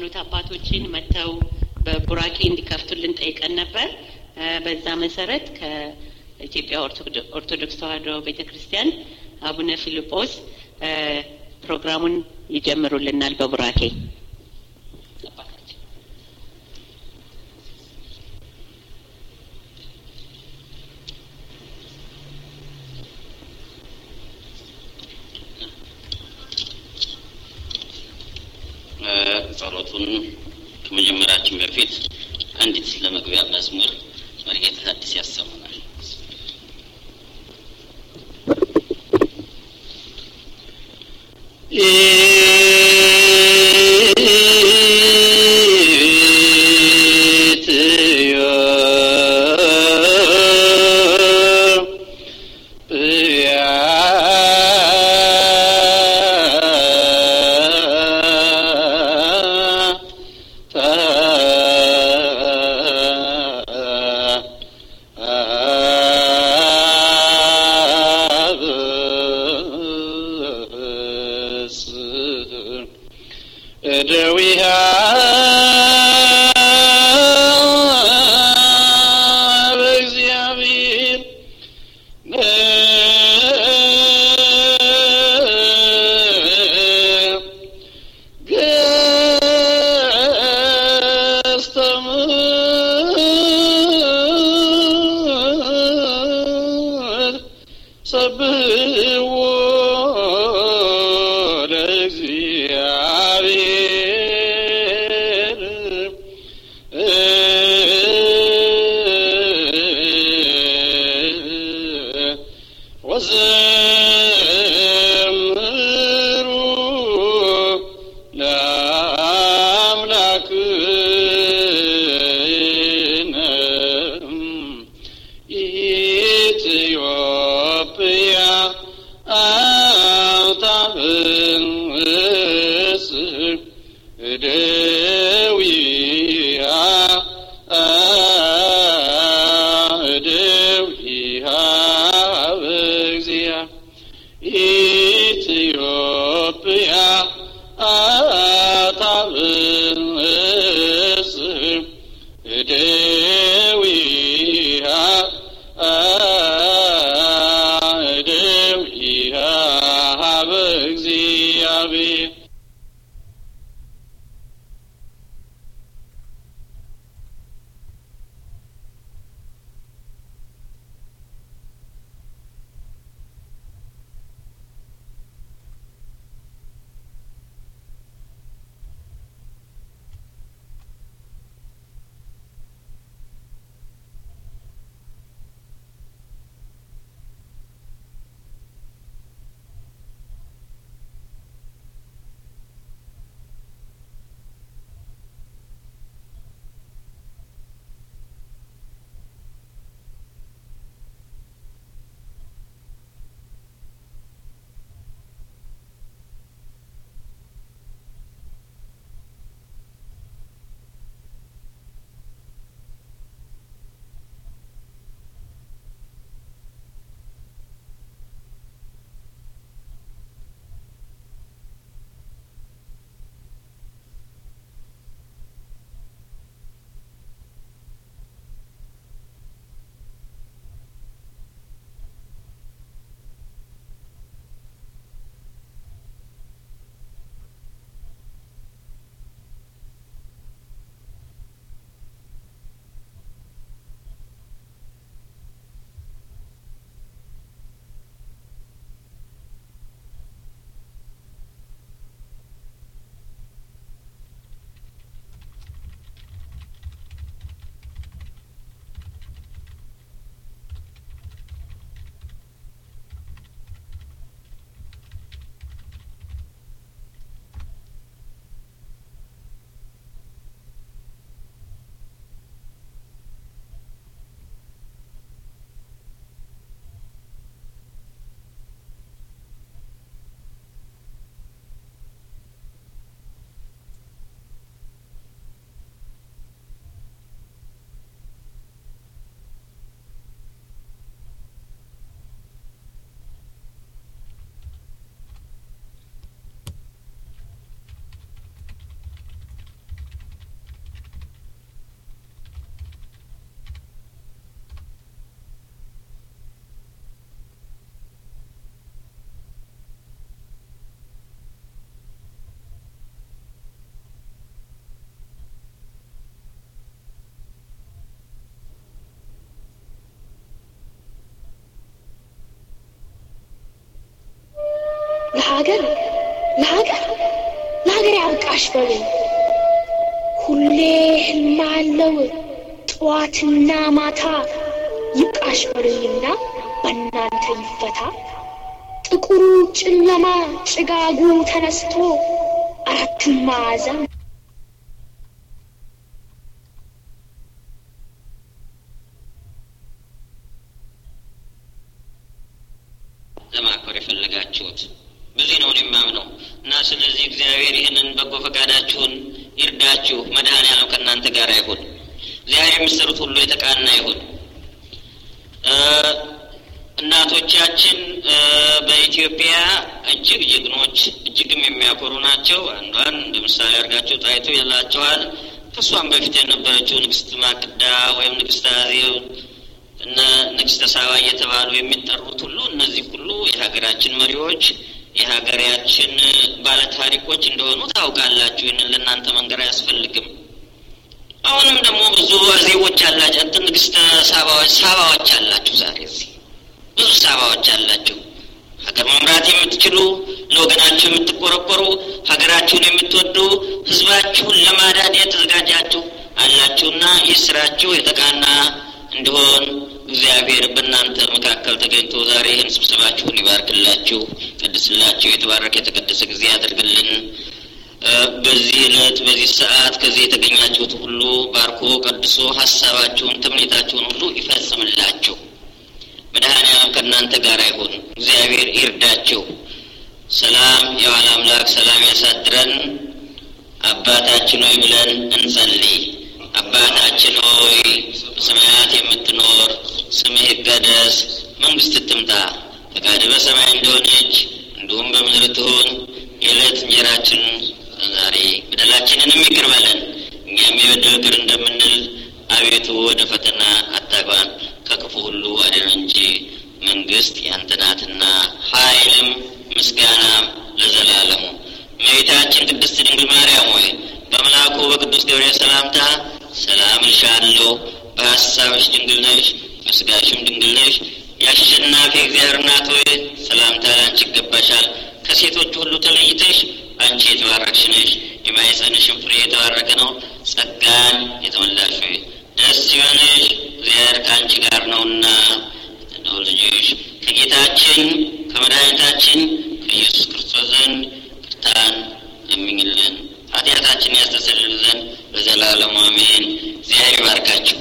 የሃይማኖት አባቶችን መጥተው በቡራኬ እንዲከፍቱልን ጠይቀን ነበር። በዛ መሰረት ከኢትዮጵያ ኦርቶዶክስ ተዋሕዶ ቤተ ክርስቲያን አቡነ ፊልጶስ ፕሮግራሙን ይጀምሩልናል በቡራኬ። ጸሎቱን ከመጀመራችን በፊት አንዲት ለመግቢያ መዝሙር መርጌታ ሐዲስ ያሰሙናል። ለሀገር ለሀገር ለሀገር ያብቃሽ በሉኝ። ሁሌ ህልም አለው ጠዋትና ማታ ይብቃሽ በሉኝና በእናንተ ይፈታ። ጥቁሩ ጨለማ ጭጋጉ ተነስቶ አራቱን ማዕዘን ለማክበር የፈለጋችሁት በዚህ ነው የማምነው እና ስለዚህ እግዚአብሔር ይህንን በጎ ፈቃዳችሁን ይርዳችሁ። መድኃኔዓለም ከእናንተ ጋር ይሁን። እግዚአብሔር የምትሰሩት ሁሉ የተቃና ይሁን። እናቶቻችን በኢትዮጵያ እጅግ ጀግኖች፣ እጅግም የሚያኮሩ ናቸው። አንዷን እንደ ምሳሌ አድርጋቸው ጣይቱ ይላቸዋል። ከእሷም በፊት የነበረችው ንግስት ማክዳ ወይም ንግስት አዜብ እነ ንግስተ ሳባ እየተባሉ የሚጠሩት ሁሉ እነዚህ ሁሉ የሀገራችን መሪዎች የሀገራችን ባለታሪኮች እንደሆኑ ታውቃላችሁ። ይህንን ለእናንተ መንገር አያስፈልግም። አሁንም ደግሞ ብዙ አዜቦች አላቸው። እንትን ንግስተ ሳባዎች ሳባዎች አላችሁ። ዛሬ እዚህ ብዙ ሳባዎች አላችሁ። ሀገር መምራት የምትችሉ ለወገናችሁ የምትቆረቆሩ ሀገራችሁን የምትወዱ ህዝባችሁን ለማዳን የተዘጋጃችሁ አላችሁና ይህ ስራችሁ የተቃና እንዲሆን እግዚአብሔር በእናንተ መካከል ተገኝቶ ዛሬ ይህን ስብሰባችሁን ይባርክላችሁ፣ ቀድስላችሁ፣ የተባረከ የተቀደሰ ጊዜ ያደርግልን። በዚህ ዕለት በዚህ ሰዓት ከዚህ የተገኛችሁት ሁሉ ባርኮ ቀድሶ ሀሳባችሁን ትምኔታችሁን ሁሉ ይፈጽምላችሁ። መድኃኔዓለም ከእናንተ ጋር ይሁን። እግዚአብሔር ይርዳችሁ። ሰላም የዋለ አምላክ ሰላም ያሳድረን። አባታችን ሆይ ብለን እንጸልይ። አባታችን ሆይ በሰማያት የምትኖር ስምህ ይቀደስ፣ መንግስት ትምጣ፣ ፈቃድህ በሰማይ እንደሆነች እንዲሁም በምድር ትሁን። የዕለት እንጀራችን ዛሬ በደላችንንም ይቅር በለን እኛም የበደል ይቅር እንደምንል፣ አቤቱ ወደ ፈተና አታግባን ከክፉ ሁሉ አድነን እንጂ መንግስት ያንተ ናትና ኃይልም ምስጋናም ለዘላለሙ። እመቤታችን ቅድስት ድንግል ማርያም ሆይ በመልአኩ በቅዱስ ገብርኤል ሰላምታ ሰላም እልሻለሁ፣ በሀሳብሽ ድንግል ነሽ፣ በስጋሽም ድንግል ነሽ። የአሸናፊ እግዚአብሔር እናት ሆይ ሰላምታ ላንቺ ይገባሻል። ከሴቶች ሁሉ ተለይተሽ አንቺ የተባረክሽ ነሽ፣ የማኅፀንሽም ፍሬ የተባረከ ነው። ጸጋን የተመላሽ ሆይ ደስ ይበልሽ፣ እግዚአብሔር ከአንቺ ጋር ነውና ነው ልጅሽ ከጌታችን ከመድኃኒታችን ከኢየሱስ ክርስቶስ ዘንድ ቅርታን ለምኝልን ኃጢአታችን ያስተሰርይልን ዘንድ ለዘላለሙ አሜን። እግዚአብሔር ይባርካችሁ።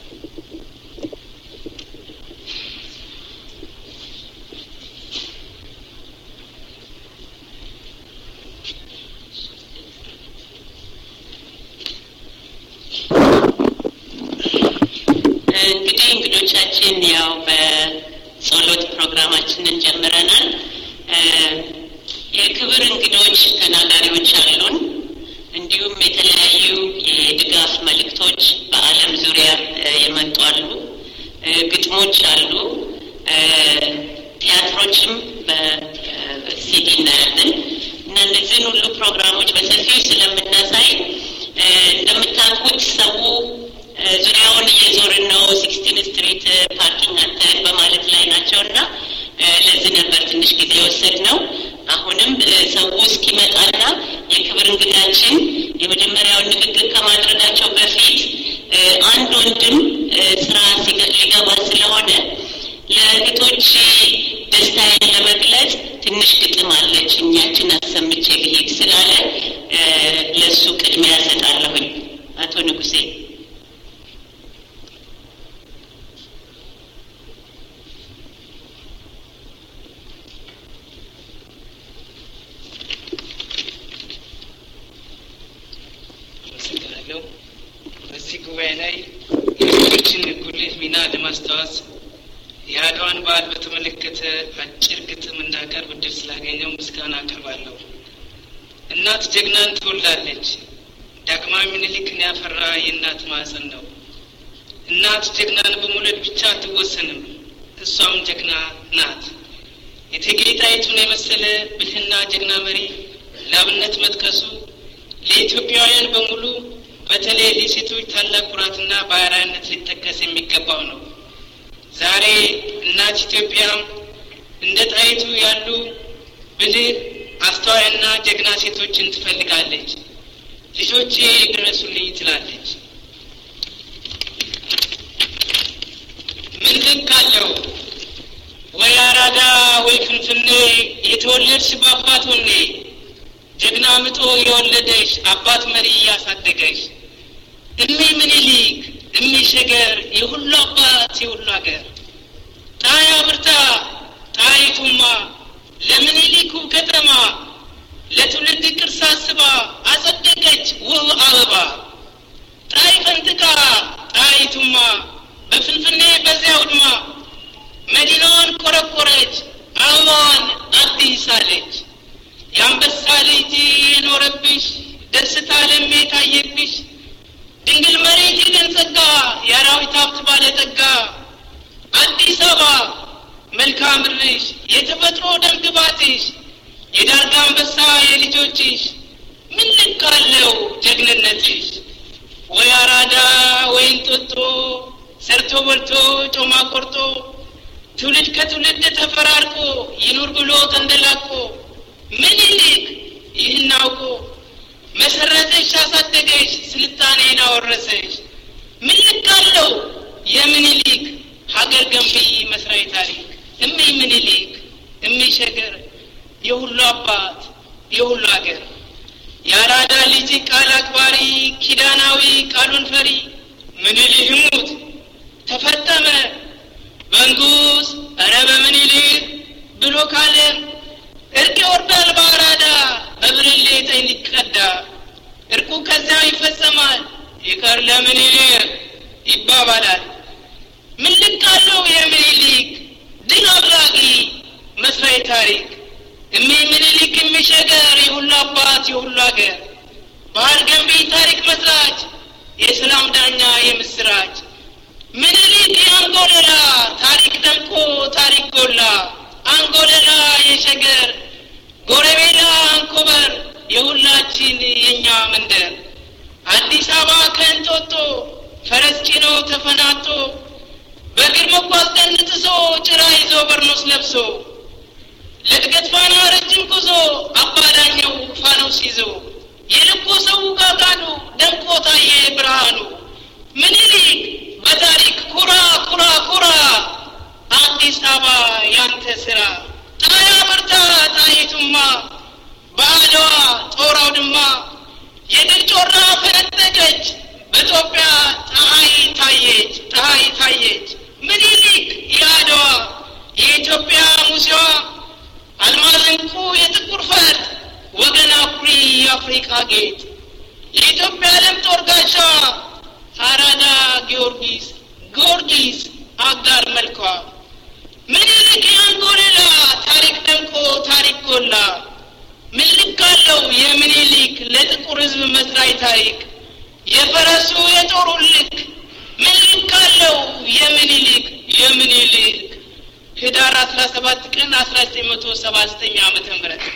እንግዲህ እንግዶቻችን ያው በጸሎት ፕሮግራማችንን ጀምረናል። የክብር እንግዶች ተናጋሪዎች አሉን። እንዲሁም የተለያዩ የድጋፍ መልእክቶች በዓለም ዙሪያ የመጡ አሉ። ግጥሞች አሉ። ቲያትሮችም በሲዲ እናያለን እና እነዚህን ሁሉ ፕሮግራሞች በሰፊው ስለምናሳይ እንደምታውቁት ሰው ዙሪያውን እየዞርን ነው። ሲክስቲን ስትሪት ፓርኪንግ አንተ በማለት ላይ ናቸው እና ለዚህ ነበር ትንሽ ጊዜ የወሰድ ነው። አሁንም ሰው እስኪመጣና የክብር እንግዳችን የመጀመሪያውን ንግግር ከማድረጋቸው በፊት አንድ ወንድም ስራ ሊገባ ስለሆነ ለእህቶች ደስታዬን ለመግለጽ ትንሽ ግጥም አለች እኛችን አሰምቼ ልሄድ ስላለ ለእሱ ቅድሚያ እሰጣለሁኝ። አቶ ንጉሴ አመሰግናለሁ። በዚህ ጉባኤ ላይ የሴቶችን ጉልህ ሚና ለማስታወስ የአድዋን በዓል በተመለከተ አጭር ግጥም እንዳቀርብ እድል ስላገኘው ምስጋና አቀርባለሁ። እናት ጀግናን ትወልዳለች። ዳግማዊ ምኒልክን ያፈራ የእናት ማዕፀን ነው። እናት ጀግናን በመውለድ ብቻ አትወሰንም፣ እሷም ጀግና ናት። እቴጌ ጣይቱን የመሰለ ብልህና ጀግና መሪ ለአብነት መጥቀሱ ለኢትዮጵያውያን በሙሉ በተለይ ለሴቶች ታላቅ ኩራትና ባህራዊነት ሊጠቀስ የሚገባው ነው። ዛሬ እናት ኢትዮጵያ እንደ ጣይቱ ያሉ ብልህ አስተዋይና ጀግና ሴቶችን ትፈልጋለች። ልጆቼ ድረሱልኝ ትላለች። ምን ልክ አለው ወይ አራዳ ወይ ፍንፍኔ የተወለድሽ በአባት ወኔ ጀግና ምጦ የወለደሽ አባት መሪ እያሳደገሽ እሚ ምኒልክ እሚ ሸገር የሁሉ አባት የሁሉ ሀገር ጣያ ብርታ ጣይቱማ ለምኒልኩ ከተማ ለትውልድ ቅርስ አስባ አጸደቀች ውብ አበባ ጣይ ፈንጥቃ ጣይቱማ በፍንፍኔ በዚያ ውድማ መዲናዋን ቆረቆረች አበባዋን አዲስ አለች። የአንበሳ ልጅ የኖረብሽ ደስታ ለሜ ታየብሽ ድንግል መሬት የደን ጸጋ የአራዊት ሀብት ባለጠጋ አዲስ አበባ መልክዓ ምድርሽ የተፈጥሮ ደም ግባትሽ የዳርጋ አንበሳ የልጆችሽ ምን ልክ አለው ጀግንነትሽ ወይ አራዳ ወይ እንጦጦ ሰርቶ በልቶ ጮማ ቆርጦ ትውልድ ከትውልድ ተፈራርቆ ይኑር ብሎ ተንደላቆ ምኒልክ ይህን አውቆ መሰረተሽ አሳደገሽ ስልጣኔን አወረሰሽ ምን ልክ አለው የምኒልክ ሀገር ገንቢ መስራዊ ታሪክ እሚ ምኒልክ እሚ ሸገር የሁሉ አባት የሁሉ ሀገር የአራዳ ልጅ ቃል አክባሪ ኪዳናዊ ቃሉን ፈሪ ምኒልክ ይሙት ተፈጠመ መንጉስ ኧረ በምኒልክ ብሎ ካለ እርቅ ይወርዳል በአራዳ በብርሌ ጠኝ ሊቀዳ እርቁ ከዚያው ይፈጸማል ይቀር ለምኒልክ ይባባላል ምን ልክ አለው የምኒልክ ድል አድራጊ መስራይ ታሪክ እሚ ምኒልክ የሚሸገር የሁሉ አባት የሁሉ ሀገር ባህል ገንቢ ታሪክ መስራች የሰላም ዳኛ የምስራች ምኒልክ የአንጎለላ ታሪክ ደምቆ ታሪክ ጎላ አንጎለላ የሸገር ጎረቤላ አንኮበር የሁላችን የእኛ መንደር አዲስ አበባ ከእንጦጦ ፈረስ ጭኖ ተፈናጦ በእግር መጓዝ ደን ጥሶ ጭራ ይዞ በርኖስ ለብሶ ለእድገት ፋና ረጅም ጉዞ አባዳኘው ፋኖስ ይዞ የልቦ ሰው ጋጋዱ ደምቆ ታየ ብርሃኑ ምኒልክ በታሪክ ኩራ ኩራ ኩራ አዲስ አበባ ያንተ ስራ ጣያ በርታ ጣይቱማ በአድዋ ጦር አውድማ የድል ጮራ ፈነጠቀች በኢትዮጵያ ፀሐይ ታየች ፀሐይ ታየች ምኒልክ የአድዋ የኢትዮጵያ ሙሴዋ አልማዝ እንቁ የጥቁር ፈርጥ ወገን አኩሪ የአፍሪካ ጌጥ የኢትዮጵያ ዓለም ጦር ጋሻ አራዳ ጊዮርጊስ ጊዮርጊስ አጋር መልኳ ምኒልክ የአንጎለላ ታሪክ ደምቆ ታሪክ ጎላ ምን ልክ አለው የምኒልክ ለጥቁር ሕዝብ መስራይ ታሪክ የፈረሱ የጦሩ ልክ ምን ልክ አለው የምኒልክ የምኒልክ ህዳር አስራ ሰባት ቀን አስራ ዘጠኝ መቶ ሰባ ዘጠኝ ዓመተ ምህረት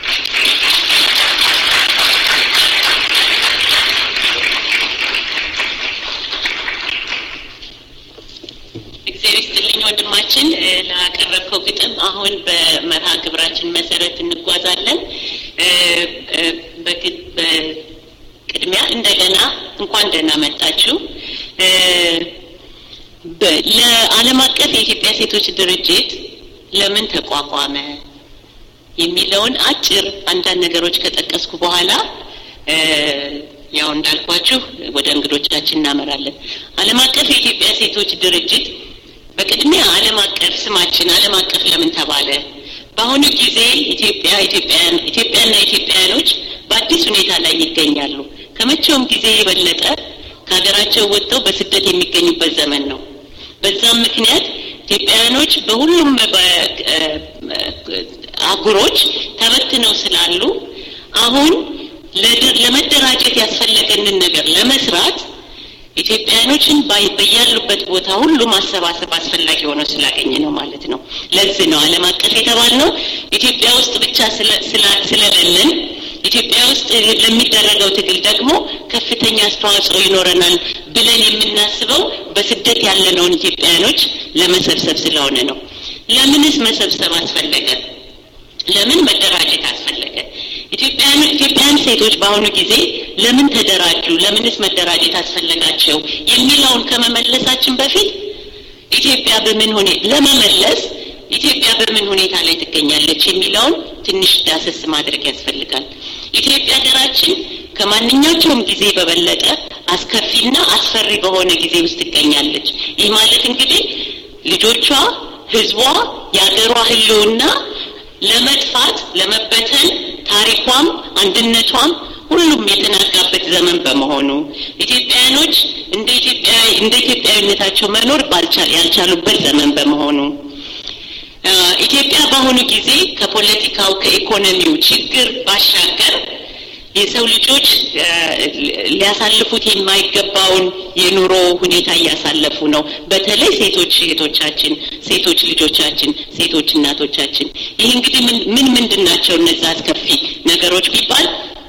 እግዚአብሔር ይስጥልኝ ወንድማችን ላቀረብከው ግጥም። አሁን በመርሃ ግብራችን መሰረት እንጓዛለን። በቅድሚያ እንደገና እንኳን ደህና መጣችሁ። ለዓለም አቀፍ የኢትዮጵያ ሴቶች ድርጅት ለምን ተቋቋመ የሚለውን አጭር አንዳንድ ነገሮች ከጠቀስኩ በኋላ ያው እንዳልኳችሁ ወደ እንግዶቻችን እናመራለን። ዓለም አቀፍ የኢትዮጵያ ሴቶች ድርጅት በቅድሚያ ዓለም አቀፍ ስማችን ዓለም አቀፍ ለምን ተባለ? በአሁኑ ጊዜ ኢትዮጵያ ኢትዮጵያውያን ኢትዮጵያና ኢትዮጵያውያኖች በአዲስ ሁኔታ ላይ ይገኛሉ። ከመቼውም ጊዜ የበለጠ ከሀገራቸው ወጥተው በስደት የሚገኙበት ዘመን ነው። በዛም ምክንያት ኢትዮጵያውያኖች በሁሉም አህጉሮች ተበትነው ስላሉ አሁን ለመደራጀት ያስፈለገንን ነገር ለመስራት ኢትዮጵያውያኖችን በያሉበት ቦታ ሁሉ ማሰባሰብ አስፈላጊ ሆኖ ስላገኘ ነው ማለት ነው። ለዚህ ነው ዓለም አቀፍ የተባልነው። ኢትዮጵያ ውስጥ ብቻ ስለሌለን ኢትዮጵያ ውስጥ ለሚደረገው ትግል ደግሞ ከፍተኛ አስተዋጽኦ ይኖረናል ብለን የምናስበው በስደት ያለነውን ኢትዮጵያውያኖች ለመሰብሰብ ስለሆነ ነው። ለምንስ መሰብሰብ አስፈለገ? ለምን መደራጀት አስፈለገ? ኢትዮጵያን ኢትዮጵያን ሴቶች በአሁኑ ጊዜ ለምን ተደራጁ? ለምንስ መደራጀት አስፈለጋቸው? የሚለውን ከመመለሳችን በፊት ኢትዮጵያ በምን ሁኔታ ለመመለስ ኢትዮጵያ በምን ሁኔታ ላይ ትገኛለች የሚለውን ትንሽ ዳሰስ ማድረግ ያስፈልጋል። ኢትዮጵያ ሀገራችን ከማንኛቸውም ጊዜ በበለጠ አስከፊና አስፈሪ በሆነ ጊዜ ውስጥ ትገኛለች። ይህ ማለት እንግዲህ ልጆቿ፣ ህዝቧ፣ የሀገሯ ህልውና ለመጥፋት ለመበተን ታሪኳም አንድነቷም ሁሉም የተናጋበት ዘመን በመሆኑ ኢትዮጵያውያኖች እንደ ኢትዮጵያ እንደ ኢትዮጵያዊነታቸው መኖር ያልቻሉበት ዘመን በመሆኑ ኢትዮጵያ በአሁኑ ጊዜ ከፖለቲካው ከኢኮኖሚው ችግር ባሻገር የሰው ልጆች ሊያሳልፉት የማይገባውን የኑሮ ሁኔታ እያሳለፉ ነው። በተለይ ሴቶች እህቶቻችን፣ ሴቶች ልጆቻችን፣ ሴቶች እናቶቻችን። ይህ እንግዲህ ምን ምንድን ናቸው እነዛ አስከፊ ነገሮች ቢባል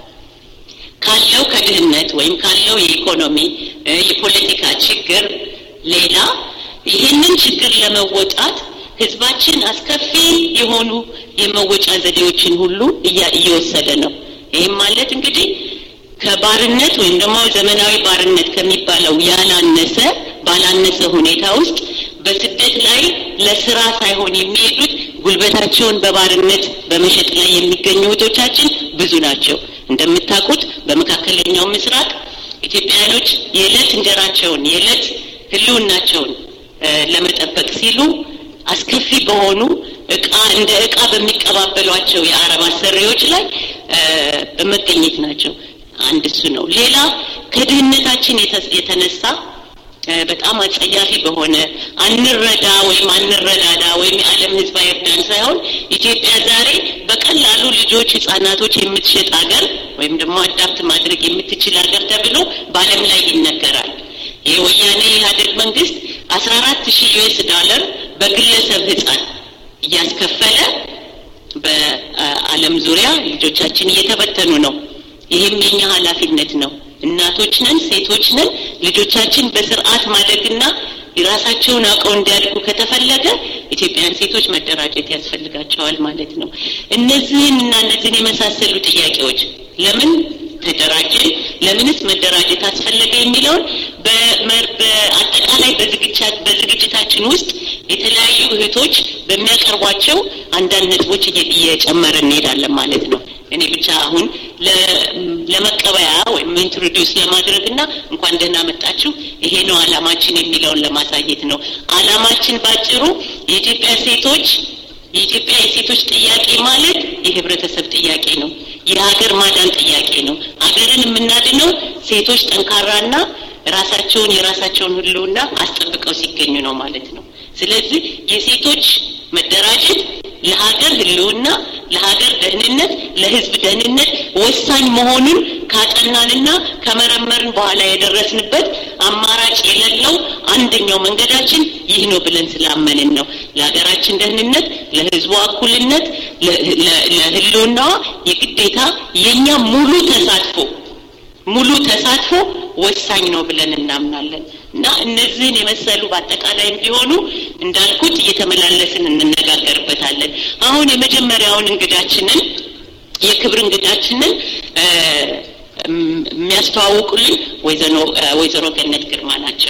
ካለው ከድህነት ወይም ካለው የኢኮኖሚ የፖለቲካ ችግር ሌላ ይህንን ችግር ለመወጣት ህዝባችን አስከፊ የሆኑ የመወጫ ዘዴዎችን ሁሉ እየወሰደ ነው። ይህም ማለት እንግዲህ ከባርነት ወይም ደግሞ ዘመናዊ ባርነት ከሚባለው ያላነሰ ባላነሰ ሁኔታ ውስጥ በስደት ላይ ለስራ ሳይሆን የሚሄዱት ጉልበታቸውን በባርነት በመሸጥ ላይ የሚገኙ እህቶቻችን ብዙ ናቸው። እንደምታውቁት በመካከለኛው ምስራቅ ኢትዮጵያውያኖች የዕለት እንጀራቸውን የዕለት ህልውናቸውን ለመጠበቅ ሲሉ አስከፊ በሆኑ እቃ እንደ እቃ በሚቀባበሏቸው የአረብ አሰሪዎች ላይ በመገኘት ናቸው። አንድ እሱ ነው። ሌላ ከድህነታችን የተነሳ በጣም አጸያፊ በሆነ አንረዳ ወይም አንረዳዳ ወይም የዓለም ህዝብ አይርዳን ሳይሆን ኢትዮጵያ ዛሬ በቀላሉ ልጆች፣ ህጻናቶች የምትሸጥ ሀገር ወይም ደግሞ አዳፕት ማድረግ የምትችል ሀገር ተብሎ በዓለም ላይ ይነገራል። የወያኔ ኢህአዴግ መንግስት አስራ አራት ሺህ ዩኤስ ዶላር በግለሰብ ህጻን እያስከፈለ በዓለም ዙሪያ ልጆቻችን እየተበተኑ ነው። ይህም የኛ ኃላፊነት ነው። እናቶች ነን፣ ሴቶች ነን። ልጆቻችን በስርዓት ማደግና የራሳቸውን አውቀው እንዲያድጉ ከተፈለገ ኢትዮጵያን ሴቶች መደራጀት ያስፈልጋቸዋል ማለት ነው። እነዚህን እና እነዚህን የመሳሰሉ ጥያቄዎች ለምን ተደራጀን፣ ለምንስ መደራጀት አስፈለገ የሚለውን በአጠቃላይ በዝግጅታችን ውስጥ የተለያዩ እህቶች በሚያቀርቧቸው አንዳንድ ነጥቦች እየጨመረ እንሄዳለን ማለት ነው። እኔ ብቻ አሁን ለመቀበያ ወይም ኢንትሮዲውስ ለማድረግ እና እንኳን ደህና መጣችሁ ይሄ ነው አላማችን የሚለውን ለማሳየት ነው። አላማችን ባጭሩ የኢትዮጵያ ሴቶች የኢትዮጵያ የሴቶች ጥያቄ ማለት የህብረተሰብ ጥያቄ ነው። የሀገር ማዳን ጥያቄ ነው። ሀገርን የምናድነው ሴቶች ጠንካራና ራሳቸውን የራሳቸውን ህልውና አስጠብቀው ሲገኙ ነው ማለት ነው። ስለዚህ የሴቶች መደራጀት ለሀገር ህልውና፣ ለሀገር ደህንነት፣ ለህዝብ ደህንነት ወሳኝ መሆኑን ካጠናንና ከመረመርን በኋላ የደረስንበት አማራጭ የሌለው አንደኛው መንገዳችን ይህ ነው ብለን ስላመንን ነው። ለሀገራችን ደህንነት፣ ለህዝቧ እኩልነት፣ ለህልውናዋ የግዴታ የእኛ ሙሉ ተሳትፎ ሙሉ ተሳትፎ ወሳኝ ነው ብለን እናምናለን እና እነዚህን የመሰሉ በአጠቃላይ ቢሆኑ እንዳልኩት እየተመላለስን እንነጋገርበታለን። አሁን የመጀመሪያውን እንግዳችንን የክብር እንግዳችንን የሚያስተዋውቁልን ወይዘሮ ገነት ግርማ ናቸው።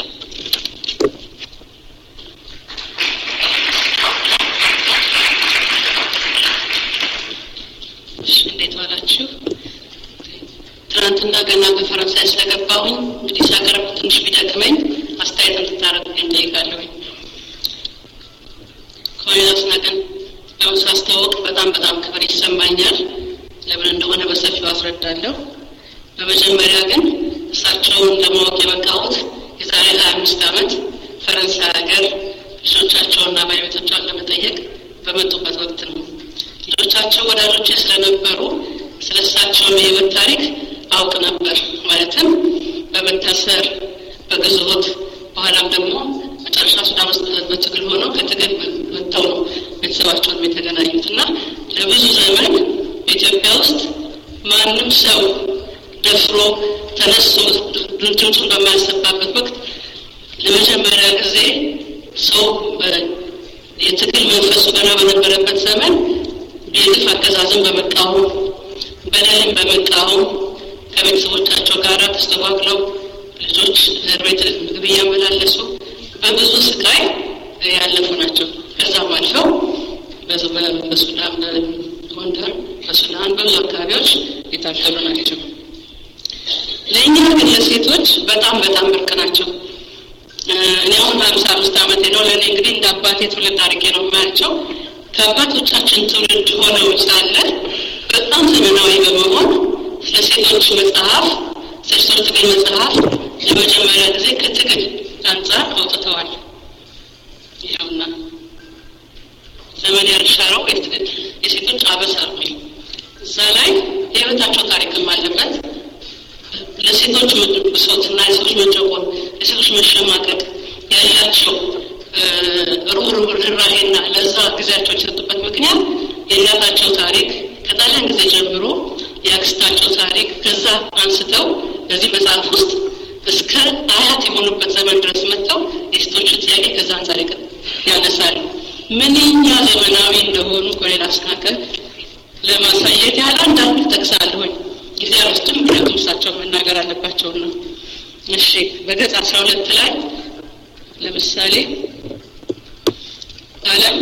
እንዴት ዋላችሁ? ትናንትና ገና በፈረንሳይ ስለገባሁኝ እንግዲህ ሳቀርብ ትንሽ ቢደክመኝ አስተያየት እንድታረጉልኝ ጠይቃለሁኝ። ኮሎኔል አስናቀን ያው ሳስተዋወቅ በጣም በጣም ክብር ይሰማኛል። ለምን እንደሆነ በሰፊው አስረዳለሁ። በመጀመሪያ ግን እሳቸውን ለማወቅ የበቃሁት የዛሬ ሀያ አምስት ዓመት ፈረንሳይ ሀገር ልጆቻቸውና ባለቤቶቿን ለመጠየቅ በመጡበት ወቅት ነው። ልጆቻቸው ወዳጆቼ ስለነበሩ ስለ እሳቸውም የህይወት ታሪክ አውቅ ነበር። ማለትም በመታሰር በግዞት በኋላም ደግሞ መጨረሻ ሱዳን ውስጥ በትግል ሆነው ከትግል ወጥተው ነው ቤተሰባቸውን የተገናኙት እና ለብዙ ዘመን በኢትዮጵያ ውስጥ ማንም ሰው ደፍሮ ተነስቶ ድምፁን በማያሰባበት ወቅት ለመጀመሪያ ጊዜ ሰው የትግል መንፈሱ ገና በነበረበት ዘመን የግፍ አገዛዝን በመቃወም በደልን በመቃወም ከቤተሰቦቻቸው ጋር ተስተጓግለው ልጆች እስር ቤት ምግብ እያመላለሱ በብዙ ስቃይ ያለፉ ናቸው። ከዛም አልፈው በሱዳን፣ በጎንደር፣ በሱዳን በብዙ አካባቢዎች የታገሉ ናቸው። ለእኛ ግን ለሴቶች በጣም በጣም ብርቅ ናቸው። እኔ አሁን በሀምሳ አምስት ዓመቴ ነው። ለእኔ እንግዲህ እንደ አባቴ ትውልድ አድርጌ ነው የማያቸው። ከአባቶቻችን ትውልድ ሆነው ሳለ በጣም ዘመናዊ በመሆን ስለ ሴቶች መጽሐፍ ስለ ትግል መጽሐፍ ለመጀመሪያ ጊዜ ከትግል አንጻር አውጥተዋል። ይኸውና ዘመን ያልሻረው የሴቶች አበሳ የሚል እዛ ላይ የህይወታቸው ታሪክም አለበት። ለሴቶች ብሶትና የሴቶች መጨቆን፣ የሴቶች መሸማቀቅ ያላቸው ሩህሩህ ርኅራኄና ለዛ ጊዜያቸው የተሰጡበት ምክንያት የእናታቸው ታሪክ ከጣሊያን ጊዜ ጀምሮ የአክስታቸው ታሪክ ከዛ አንስተው በዚህ መጽሐፍ ውስጥ እስከ አያት የሆኑበት ዘመን ድረስ መጥተው የሴቶችን ጥያቄ ከዛ አንጻር ያነሳሉ። ምንኛ ዘመናዊ እንደሆኑ ኮሌል አስናቀ ለማሳየት ያህል አንዳንድ ጠቅሳለሁኝ። ጊዜ ውስጥም ምክንያቱም እሳቸው መናገር አለባቸው ነው። እሺ በገጽ አስራ ሁለት ላይ ለምሳሌ ዓለም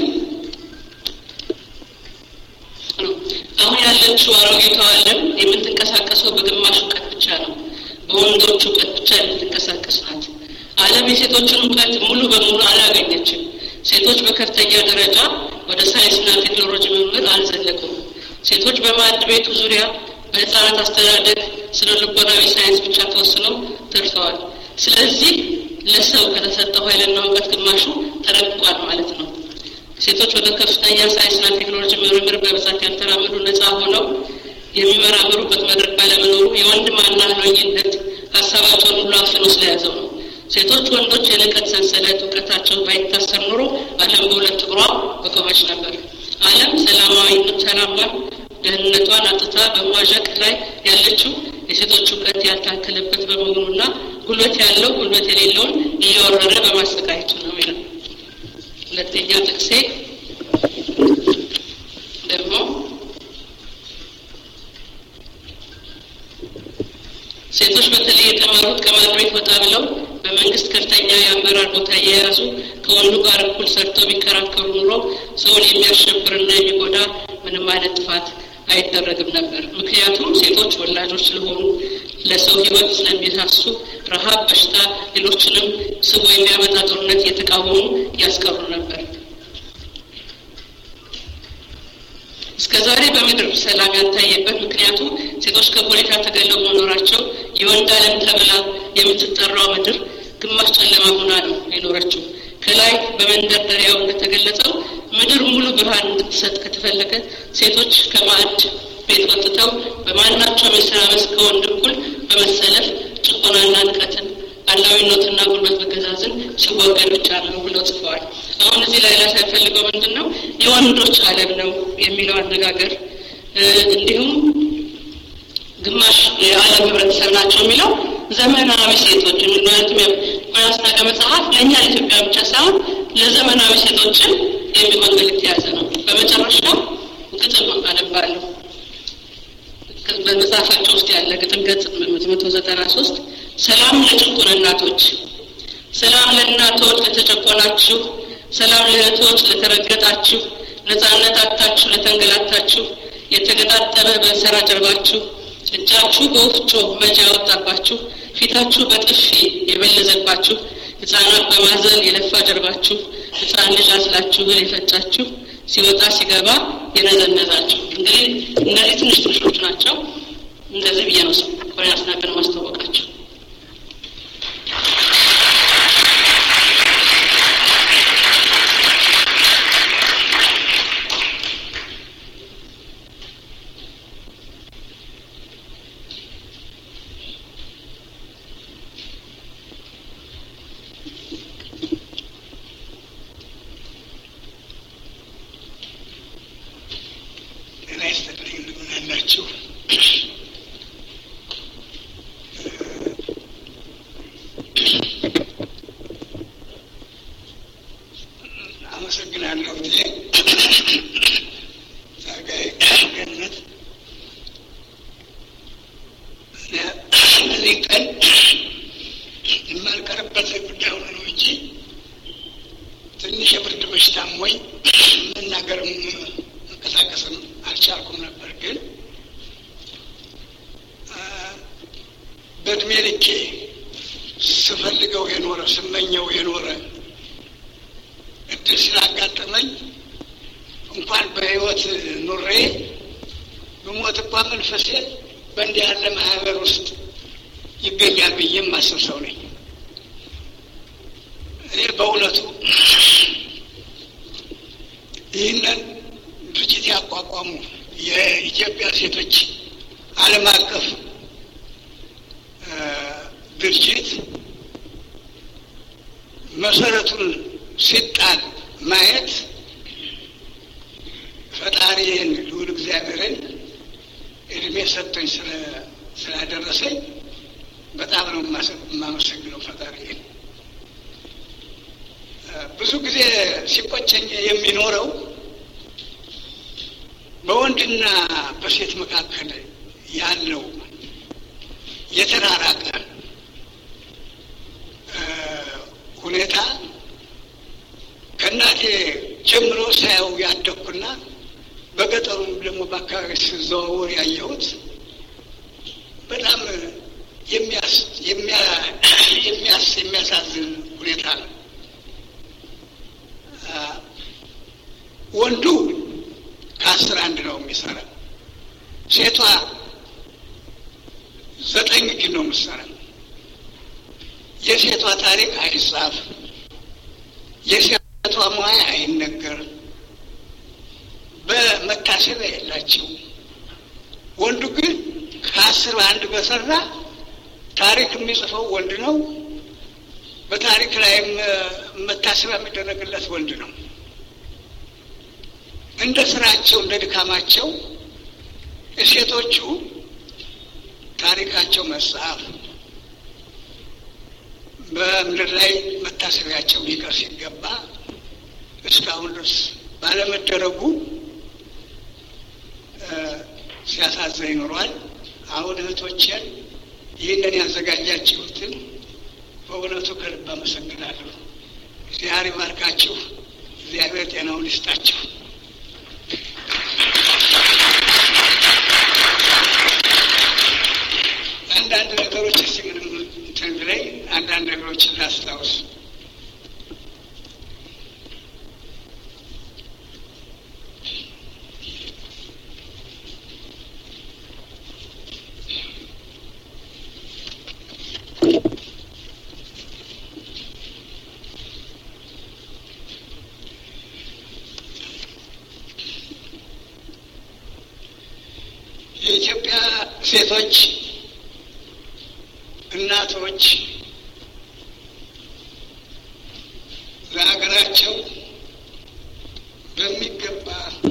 አሁን ያለችው አሮጌቷ ዓለም የምትንቀሳቀሰው በግማሽ እውቀት ብቻ ነው። በወንዶች እውቀት ብቻ የምትንቀሳቀስ ናት። ዓለም የሴቶችን እውቀት ሙሉ በሙሉ አላገኘችም። ሴቶች በከፍተኛ ደረጃ ወደ ሳይንስና ቴክኖሎጂ ምርምር አልዘለቁም። ሴቶች በማዕድ ቤቱ ዙሪያ በህፃናት አስተዳደግ ስነ ልቦናዊ ሳይንስ ብቻ ተወስነው ተርፈዋል። ስለዚህ ለሰው ከተሰጠው ኃይልና እውቀት ግማሹ ተረግጧል ማለት ነው። ሴቶች ወደ ከፍተኛ ሳይንስና ቴክኖሎጂ ምርምር በብዛት ያልተራመዱ ነፃ ሆነው የሚመራመሩበት መድረክ ባለመኖሩ የወንድ ማናለኝነት ሀሳባቸውን ሁሉ አፍኖ ስለያዘው ነው። ሴቶች ወንዶች የንቀት ሰንሰለት እውቀታቸው ባይታሰር ኖሮ ዓለም በሁለት እግሯ በቆመች ነበር። ዓለም ሰላማዊ ሰላሟን ደህንነቷን አጥታ በመዋዠቅ ላይ ያለችው የሴቶች እውቀት ያልታከለበት በመሆኑና ጉልበት ያለው ጉልበት የሌለውን እየወረረ በማሰቃየቱ ነው ይላል። ሁለተኛ ጥቅሴ ደግሞ ሴቶች በተለይ የተማሩት ከማድቤት ወጣ ብለው በመንግስት ከፍተኛ የአመራር ቦታ እየያዙ ከወንዱ ጋር እኩል ሰርተው ቢከራከሩ ኑሮ ሰውን የሚያሸብርና የሚጎዳ ምንም አይነት ጥፋት አይደረግም ነበር። ምክንያቱም ሴቶች ወላጆች ስለሆኑ ለሰው ሕይወት ስለሚሳሱ ረሃብ፣ በሽታ፣ ሌሎችንም ስቦ የሚያመጣ ጦርነት እየተቃወሙ ያስቀሩ ነበር። እስከ ዛሬ በምድር ሰላም ያልታየበት ምክንያቱ ሴቶች ከፖለቲካ ተገለው መኖራቸው የወንድ ዓለም ተብላ የምትጠራው ምድር ግማሽ ጨለማ ሆና ነው የኖረችው። ከላይ በመንደርደሪያው እንደተገለጸው ምድር ሙሉ ብርሃን እንድትሰጥ ከተፈለገ ሴቶች ከማዕድ ቤት ወጥተው በማናቸውም የስራ መስክ ከወንድ እኩል በመሰለፍ ጭቆናና ንቀትን አላዊነትና ጉልበት መገዛዝን ሲወገድ ብቻ ነው ብለው ጽፈዋል። አሁን እዚህ ላይ ላሳ ያፈልገው ምንድን ነው የወንዶች ዓለም ነው የሚለው አነጋገር እንዲሁም ግማሽ የዓለም ህብረተሰብ ናቸው የሚለው ዘመናዊ ሴቶች ምክንያቱም ያስናቀ መጽሐፍ ለእኛ ለኢትዮጵያ ብቻ ሳይሆን ለዘመናዊ ሴቶችን የሚሆን መልእክት የያዘ ነው። በመጨረሻው ግጥም አነባለሁ። በመጽሐፋቸው ውስጥ ያለ ግጥም ገጽ መቶ ዘጠና ሶስት ሰላም ለጭቁን እናቶች፣ ሰላም ለእናቶች ለተጨቆናችሁ፣ ሰላም ለእህቶች ለተረገጣችሁ፣ ነጻነት አጥታችሁ ለተንገላታችሁ፣ የተገጣጠመ በእንሰራ ጀርባችሁ፣ እጃችሁ በወፍጮ መጃ ያወጣባችሁ፣ ፊታችሁ በጥፊ የበለዘባችሁ፣ ህፃናት በማዘን የለፋ ጀርባችሁ፣ ህፃን ልጅ አስላችሁ እህል የፈጫችሁ፣ ሲወጣ ሲገባ የነዘነዛችሁ። እንግዲህ እነዚህ ትንሽ ትንሾች ናቸው። እንደዚህ ብዬ ነው ኮሬ አስናቀን ማስታወቃቸው። ጤና ይስጥልኝ። እንደምን አላችሁ? የምናገርበት ጉዳይ ሆነ ነው እንጂ ትንሽ የብርድ በሽታም ወይ መናገርም መንቀሳቀስም አልቻልኩም ነበር። ግን በእድሜ ልኬ ስፈልገው የኖረ ስመኘው የኖረ እድል ስላጋጠመኝ እንኳን በሕይወት ኑሬ ብሞት እንኳ መንፈሴ በእንዲህ ያለ ማህበር ውስጥ ይገኛል ብዬ የማስብ ሰው ነኝ። እኔ በእውነቱ ይህንን ድርጅት ያቋቋሙ የኢትዮጵያ ሴቶች ዓለም አቀፍ ድርጅት መሰረቱን ሲጣል ማየት ፈጣሪን ልዑል እግዚአብሔርን እድሜ ሰጥቶኝ ስላደረሰኝ በጣም ነው የማመሰግነው ፈጣሪን። ብዙ ጊዜ ሲቆጨኝ የሚኖረው በወንድና በሴት መካከል ያለው የተራራቀ ሁኔታ ከእናቴ ጀምሮ ሳየው ያደግኩና በገጠሩም ደግሞ በአካባቢ ስዘዋወር ያየሁት በጣም የሚያሳዝን ሁኔታ ነው። ወንዱ ከአስር አንድ ነው የሚሰራ፣ ሴቷ ዘጠኝ ግን ነው የምትሰራ። የሴቷ ታሪክ አይጻፍ፣ የሴቷ ሙያ አይነገር፣ በመታሰቢያ የላቸው። ወንዱ ግን ከአስር አንድ በሰራ ታሪክ የሚጽፈው ወንድ ነው። በታሪክ ላይም መታሰቢያ የሚደረግለት ወንድ ነው። እንደ ስራቸው እንደ ድካማቸው ሴቶቹ ታሪካቸው መጽሐፍ በምድር ላይ መታሰቢያቸው ሊቀር ሲገባ እስካሁን ድረስ ባለመደረጉ ሲያሳዝን ይኖሯል። አሁን እህቶችን ይህንን ያዘጋጃችሁትን በእውነቱ ከልብ አመሰግናለሁ። እግዚአብሔር ይባርካችሁ። እግዚአብሔር ጤናውን ይስጣችሁ። አንዳንድ ነገሮች እስቲ ምንም እንትን ብለኝ አንዳንድ ነገሮችን ላስታውስ። የኢትዮጵያ ሴቶች እናቶች ለሀገራቸው በሚገባ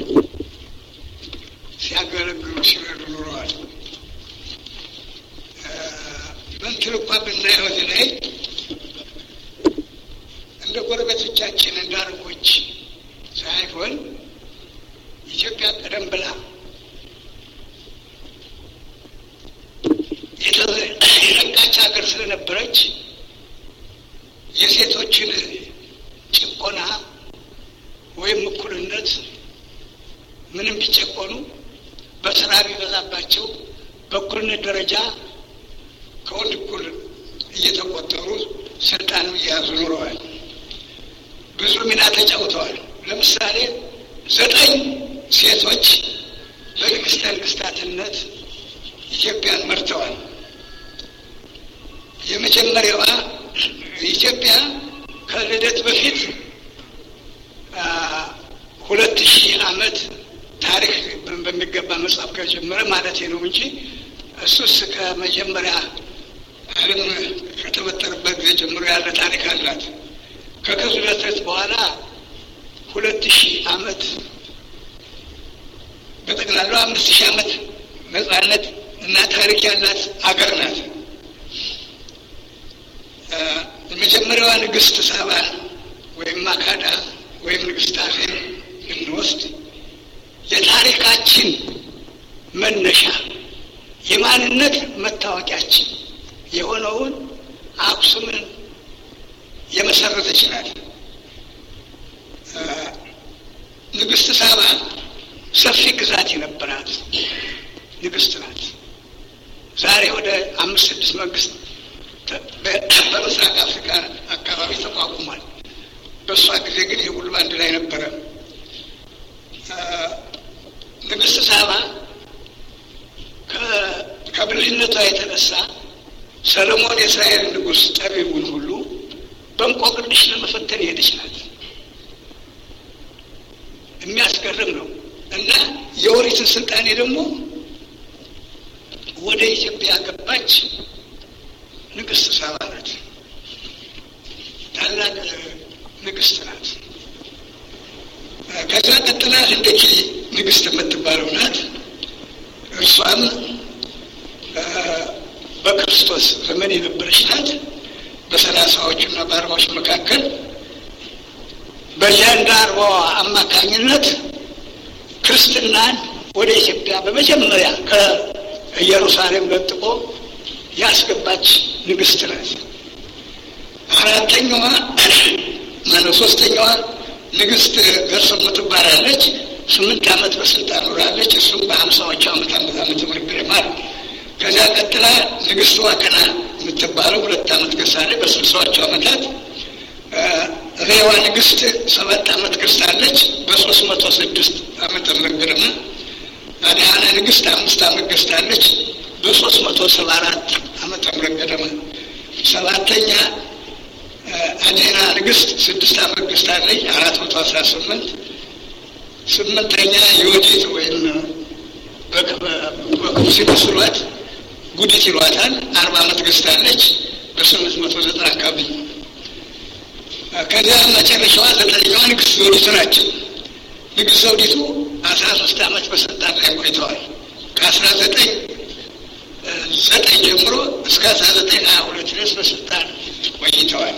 ሲያገለግሉ ሲረዱ ኑረዋል። በእንትን እንኳ ብናየው እዚህ ላይ እንደ ጎረቤቶቻችን እንደ አረቦች ሳይሆን ኢትዮጵያ ቀደም ብላ የነቃች ሀገር ስለነበረች የሴቶችን ጭቆና ወይም እኩልነት ምንም ቢጨቆኑ በስራ ቢበዛባቸው በእኩልነት ደረጃ ከወንድ እኩል እየተቆጠሩ ስልጣን እየያዙ ኑረዋል። ብዙ ሚና ተጫውተዋል። ለምሳሌ ዘጠኝ ሴቶች በንግስተ ንግስታትነት ኢትዮጵያን መርተዋል። የመጀመሪያዋ ኢትዮጵያ ከልደት በፊት ሁለት ሺህ ዓመት ታሪክ በሚገባ መጽሐፍ ከጀመረ ማለት ነው እንጂ እሱስ ከመጀመሪያ ዓለም ከተፈጠረበት ጊዜ ጀምሮ ያለ ታሪክ አላት። ከክዙ ልደት በኋላ ሁለት ሺህ ዓመት በጠቅላላው አምስት ሺህ ዓመት ነጻነት እና ታሪክ ያላት አገር ናት። የመጀመሪያዋ ንግስት ሳባ ወይም ማካዳ ወይም ንግስት አዜብ ብንወስድ የታሪካችን መነሻ የማንነት መታወቂያችን የሆነውን አክሱምን የመሰረተች ናት። ንግስት ሳባ ሰፊ ግዛት የነበራት ንግስት ናት። ዛሬ ወደ አምስት ስድስት መንግስት በምስራቅ አፍሪካ አካባቢ ተቋቁሟል። በእሷ ጊዜ ግን ይህ ሁሉ አንድ ላይ ነበረ። ንግስት ሳባ ከብልህነቷ የተነሳ ሰለሞን የእስራኤል ንጉሥ ጠቢቡን ሁሉ በእንቆቅልሽ ለመፈተን የሄደች ናት። የሚያስገርም ነው እና የኦሪትን ስልጣኔ ደግሞ ወደ ኢትዮጵያ ገባች ንግስት ሳባ ናት። ታላቅ ንግስት ናት። ከዛ ቀጥላ ህንደኬ ንግስት የምትባለው ናት። እርሷም በክርስቶስ ዘመን የነበረች ናት። በሰላሳዎቹ እና በአርባዎች መካከል በዚያንዳ አርባዋ አማካኝነት ክርስትናን ወደ ኢትዮጵያ በመጀመሪያ ከኢየሩሳሌም ለጥቆ ያስገባች ንግስት ናት። አራተኛዋ ማነው ሶስተኛዋ ንግስት ገርሰሞ ትባላለች። ስምንት ዓመት በስልጣን ኖራለች። እሱም በሀምሳዎቹ ዓመት ዓመት ዓመተ ምህረት ገደማ ከዚያ ቀጥላ ንግስት ዋከና የምትባለው ሁለት ዓመት ገዝታለች። በስልሳዎቹ ዓመታት ሬዋ ንግስት ሰባት ዓመት ገዝታለች። በሶስት መቶ ስድስት ዓመተ ምህረት ገደማ አድሃነ ንግስት አምስት ዓመት ገዝታለች። በሶስት መቶ ሰባ አራት ዓመተ ምህረት ገደማ ሰባተኛ አዴና ንግስት ስድስት ዓመት ገዝታለች። አራት መቶ አስራ ስምንት ስምንተኛ የወዲት ወይም በክፉ ሲመስሏት ጉዲት ይሏታል። አርባ ዓመት ገዝታለች በስምንት መቶ ዘጠና አካባቢ። ከዚያ መጨረሻዋ ዘጠነኛዋ ንግስት ዘውዲቱ ናቸው። ንግስት ዘውዲቱ አስራ ሶስት ዓመት በስልጣን ላይ ቆይተዋል። ከአስራ ዘጠኝ ዘጠኝ ጀምሮ እስከ አስራ ዘጠኝ ሀያ ሁለት ድረስ በስልጣን ቆይተዋል።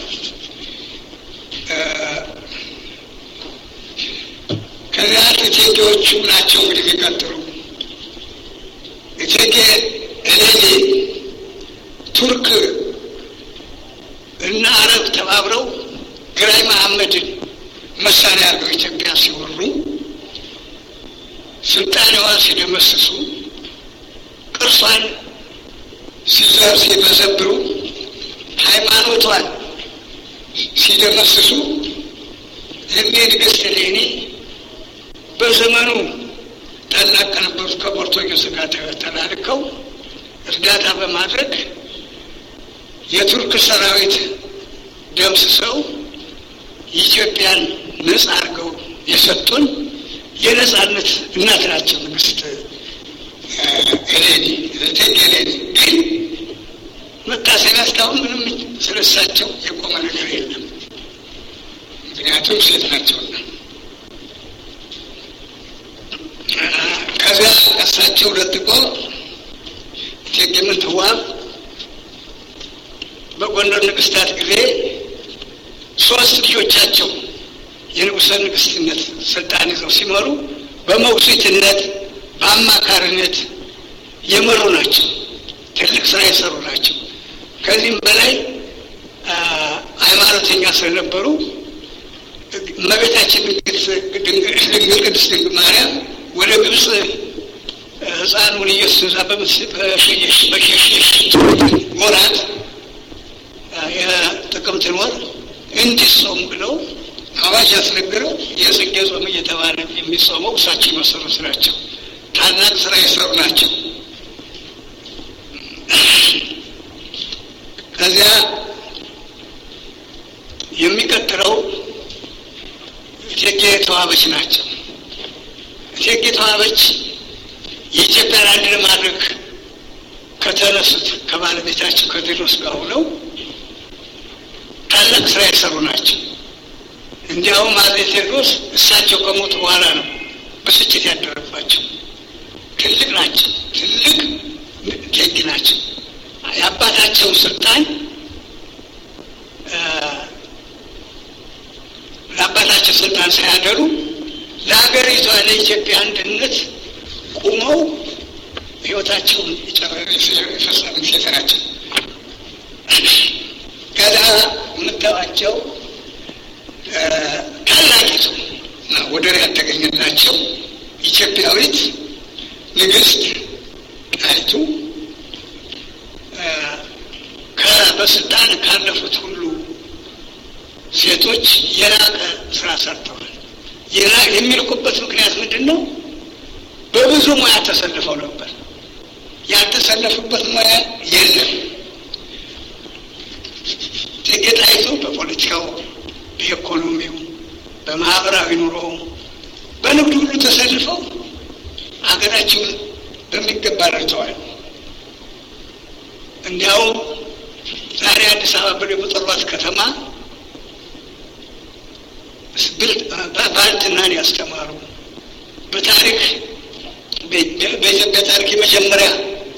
ከዚያ እቴጌዎቹ ናቸው እንግዲህ የሚቀጥሉ እቴጌ እሌኒ ቱርክ እና አረብ ተባብረው ግራኝ መሐመድን መሳሪያ አድርገው ኢትዮጵያ ሲወሩ ስልጣኔዋ ሲደመስሱ ቅርሷን ሲዘር ሲመዘብሩ ሃይማኖቷን ሲደመስሱ እኔ ንግስት እሌኒ በዘመኑ ታላቅ ከነበሩት ከፖርቱጌዝ ጋር ተላልከው እርዳታ በማድረግ የቱርክ ሰራዊት ደምስሰው ኢትዮጵያን ነጻ አድርገው የሰጡን የነጻነት እናት ናቸው ንግስት ኤሌኒ እቴጌ ኤሌኒ። ግን መታሰቢያ እስካሁን ምንም ስለሳቸው የቆመ ነገር የለም። ምክንያቱም ሴት ናቸውና። ከዚያ እሳቸው ለጥቆ እቴጌ ምንትዋብ በጎንደር ንግስታት ጊዜ ሶስት ልጆቻቸው የንጉሠ ንግስትነት ስልጣን ይዘው ሲመሩ በሞግዚትነት በአማካሪነት የመሩ ናቸው። ትልቅ ስራ የሰሩ ናቸው። ከዚህም በላይ ሃይማኖተኛ ስለነበሩ እመቤታችን ድንግል ቅድስት ድንግል ማርያም ወደ ግብፅ ህፃኑን ኢየሱስ በሸሸሽ ወራት የጥቅምትን ወር እንዲጾም ብለው አዋጅ ያስነገረው የጽጌ ጾም እየተባለ የሚጾመው እሳቸው የመሰሩት ናቸው። ታላቅ ስራ የሰሩ ናቸው። ከዚያ የሚቀጥለው እቴጌ ተዋበች ናቸው። እቴጌ ተዋበች የኢትዮጵያን አንድ ለማድረግ ከተነሱት ከባለቤታቸው ከቴዎድሮስ ጋር ሆነው ታላቅ ስራ የሰሩ ናቸው። እንዲያውም አፄ ቴዎድሮስ እሳቸው ከሞቱ በኋላ ነው ብስጭት ያደረባቸው። ትልቅ ናቸው። ትልቅ እቴጌ ናቸው። የአባታቸውን ስልጣን ለአባታቸው ስልጣን ሳያደሩ ለሀገሪቷ ለኢትዮጵያ አንድነት ቁመው ህይወታቸውን የፈጸሙ ሴት ናቸው። ከዛ የምታዋቸው ታላቂቱ እና ወደር ያልተገኘላቸው ኢትዮጵያዊት ንግስት ጣይቱ በስልጣን ካለፉት ሁሉ ሴቶች የላቀ ስራ ሰርተዋል። የሚልኩበት ምክንያት ምንድን ነው? በብዙ ሙያ ተሰልፈው ነበር። ያልተሰለፉበት ሙያ የለም። እቴጌ ጣይቱ በፖለቲካው፣ በኢኮኖሚው፣ በማህበራዊ ኑሮው፣ በንግዱ ሁሉ ተሰልፈው ሀገራቸውን በሚገባ ረድተዋል። እንዲያውም ዛሬ አዲስ አበባ ብለው በጠሯት ከተማ ባልትናን ያስተማሩ በታሪክ በኢትዮጵያ ታሪክ የመጀመሪያ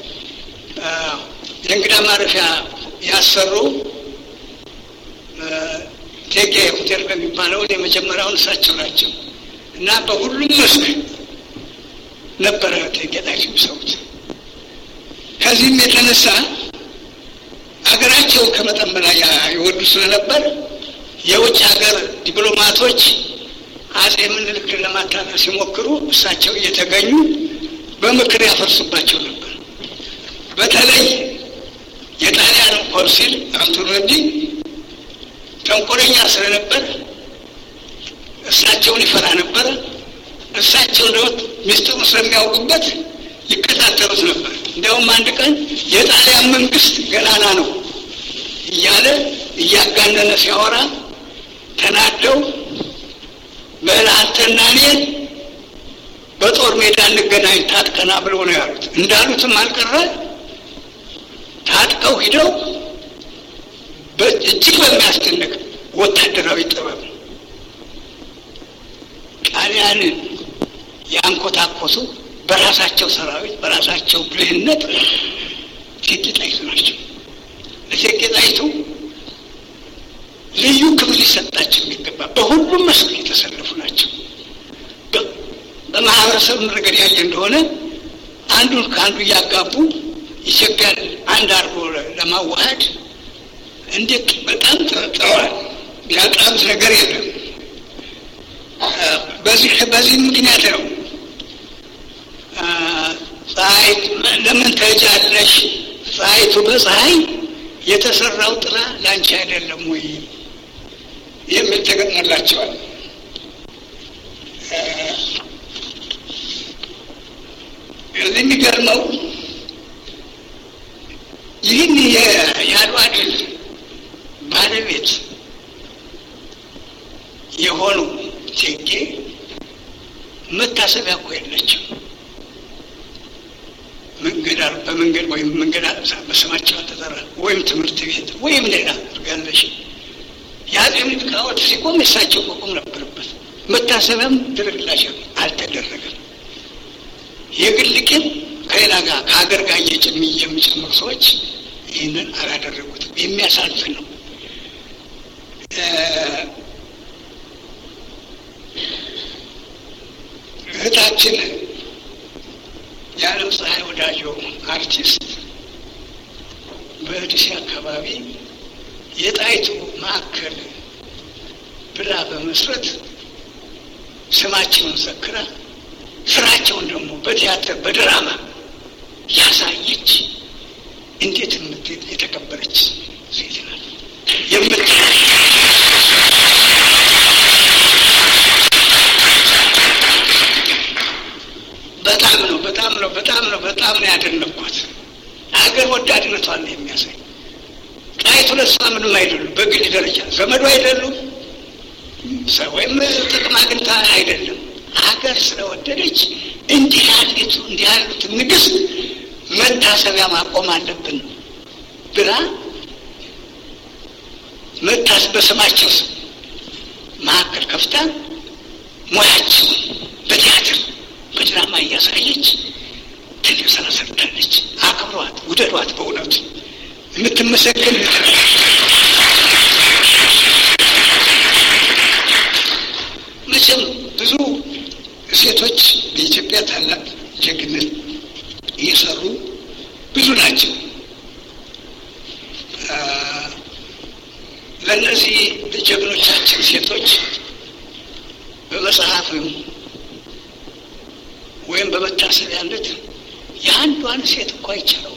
የእንግዳ ማረፊያ ያሰሩ ቴጌ ሆቴል በሚባለውን የመጀመሪያውን እሳቸው ናቸው እና በሁሉም መስክ ነበረ ቴጌ ጣይቱ የሚሰሩት። ከዚህም የተነሳ ሀገራቸው ከመጠን በላይ ይወዱ ስለነበር የውጭ ሀገር ዲፕሎማቶች አጼ ምኒልክን ለማታለል ሲሞክሩ እሳቸው እየተገኙ በምክር ያፈርሱባቸው ነበር። በተለይ የጣሊያንን ኮንሲል አንቶኖዲ ተንኮለኛ ስለነበር እሳቸውን ይፈራ ነበረ። እሳቸው ደግሞ ሚስጥሩ ስለሚያውቁበት ይከታተሉት ነበር። እንዲያውም አንድ ቀን የጣሊያን መንግስት ገናና ነው እያለ እያጋነነ ሲያወራ ተናደው በላንተና እኔን በጦር ሜዳ እንገናኝ ታጥቀና ብለው ነው ያሉት። እንዳሉትም አልቀረ ታጥቀው ሂደው እጅግ በሚያስደንቅ ወታደራዊ ጥበብ ጣሊያንን ያንኮታኮቱ በራሳቸው ሰራዊት በራሳቸው ብልህነት እቴጌ ጣይቱ ናቸው። እቴጌ ጣይቱ ልዩ ክብር ሊሰጣቸው የሚገባ በሁሉም መስክ የተሰለፉ ናቸው። በማህበረሰብ ረገድ ያየ እንደሆነ አንዱን ከአንዱ እያጋቡ ኢትዮጵያን አንድ አድርጎ ለማዋሃድ እንዴት በጣም ጥረዋል። ያጣሩት ነገር የለም። በዚህ በዚህ ምክንያት ነው ፀሐይ ለምን ተጃለሽ ፀሐይቱ በፀሐይ የተሰራው ጥላ ላንቺ አይደለም ወይ የሚል ተገጥሞላቸዋል። የሚገርመው ይህን የአድዋ ድል ባለቤት የሆኑ እቴጌ መታሰቢያ እኮ የለችም። መንገድ በመንገድ ወይም መንገድ በስማቸው አልተጠራ ወይም ትምህርት ቤት ወይም ሌላ አድርጋለሽ። የአጼ ምኒልክ ሐውልት ሲቆም የሳቸው መቆም ነበረበት። መታሰቢያም ድርግላቸው አልተደረገም። የግል ቂም ከሌላ ጋር ከሀገር ጋር እየጭም የሚጨምሩ ሰዎች ይህንን አላደረጉትም። የሚያሳልፍ ነው። እህታችን የዓለም ፀሐይ ወዳጆ አርቲስት በዲሲ አካባቢ የጣይቱ ማዕከል ብላ በመስረት ስማቸውን ዘክራ ስራቸውን ደግሞ በቲያትር በድራማ ያሳየች እንዴት የምትሄድ የተከበረች ሴት ናት። የምት በጣም ነው በጣም ነው በጣም ነው በጣም ነው ያደነኳት። ሀገር ወዳድነቷን ነው የሚያሳይ። ጣይቱ ለሷ ምንም አይደሉም። በግል ደረጃ ዘመዱ አይደሉም፣ ወይም ጥቅም አግኝታ አይደለም። ሀገር ስለወደደች እንዲህ ያሉት እንዲህ ያሉት ንግስት መታሰቢያ ማቆም አለብን ብላ መታስ በስማቸው ማዕከል ከፍታ ሙያቸው በቲያትር በድራማ እያሳየች ትልቅ ስራ ሰርታለች። አክብሯት፣ ውደዷት። በእውነቱ የምትመሰገን መቼም ብዙ ሴቶች በኢትዮጵያ ታላቅ ጀግነት እየሰሩ ብዙ ናቸው። ከእነዚህ ጀግኖቻችን ሴቶች በመጽሐፍም ወይም በመታሰቢያነት የአንዷን ሴት እኮ አይቻለው።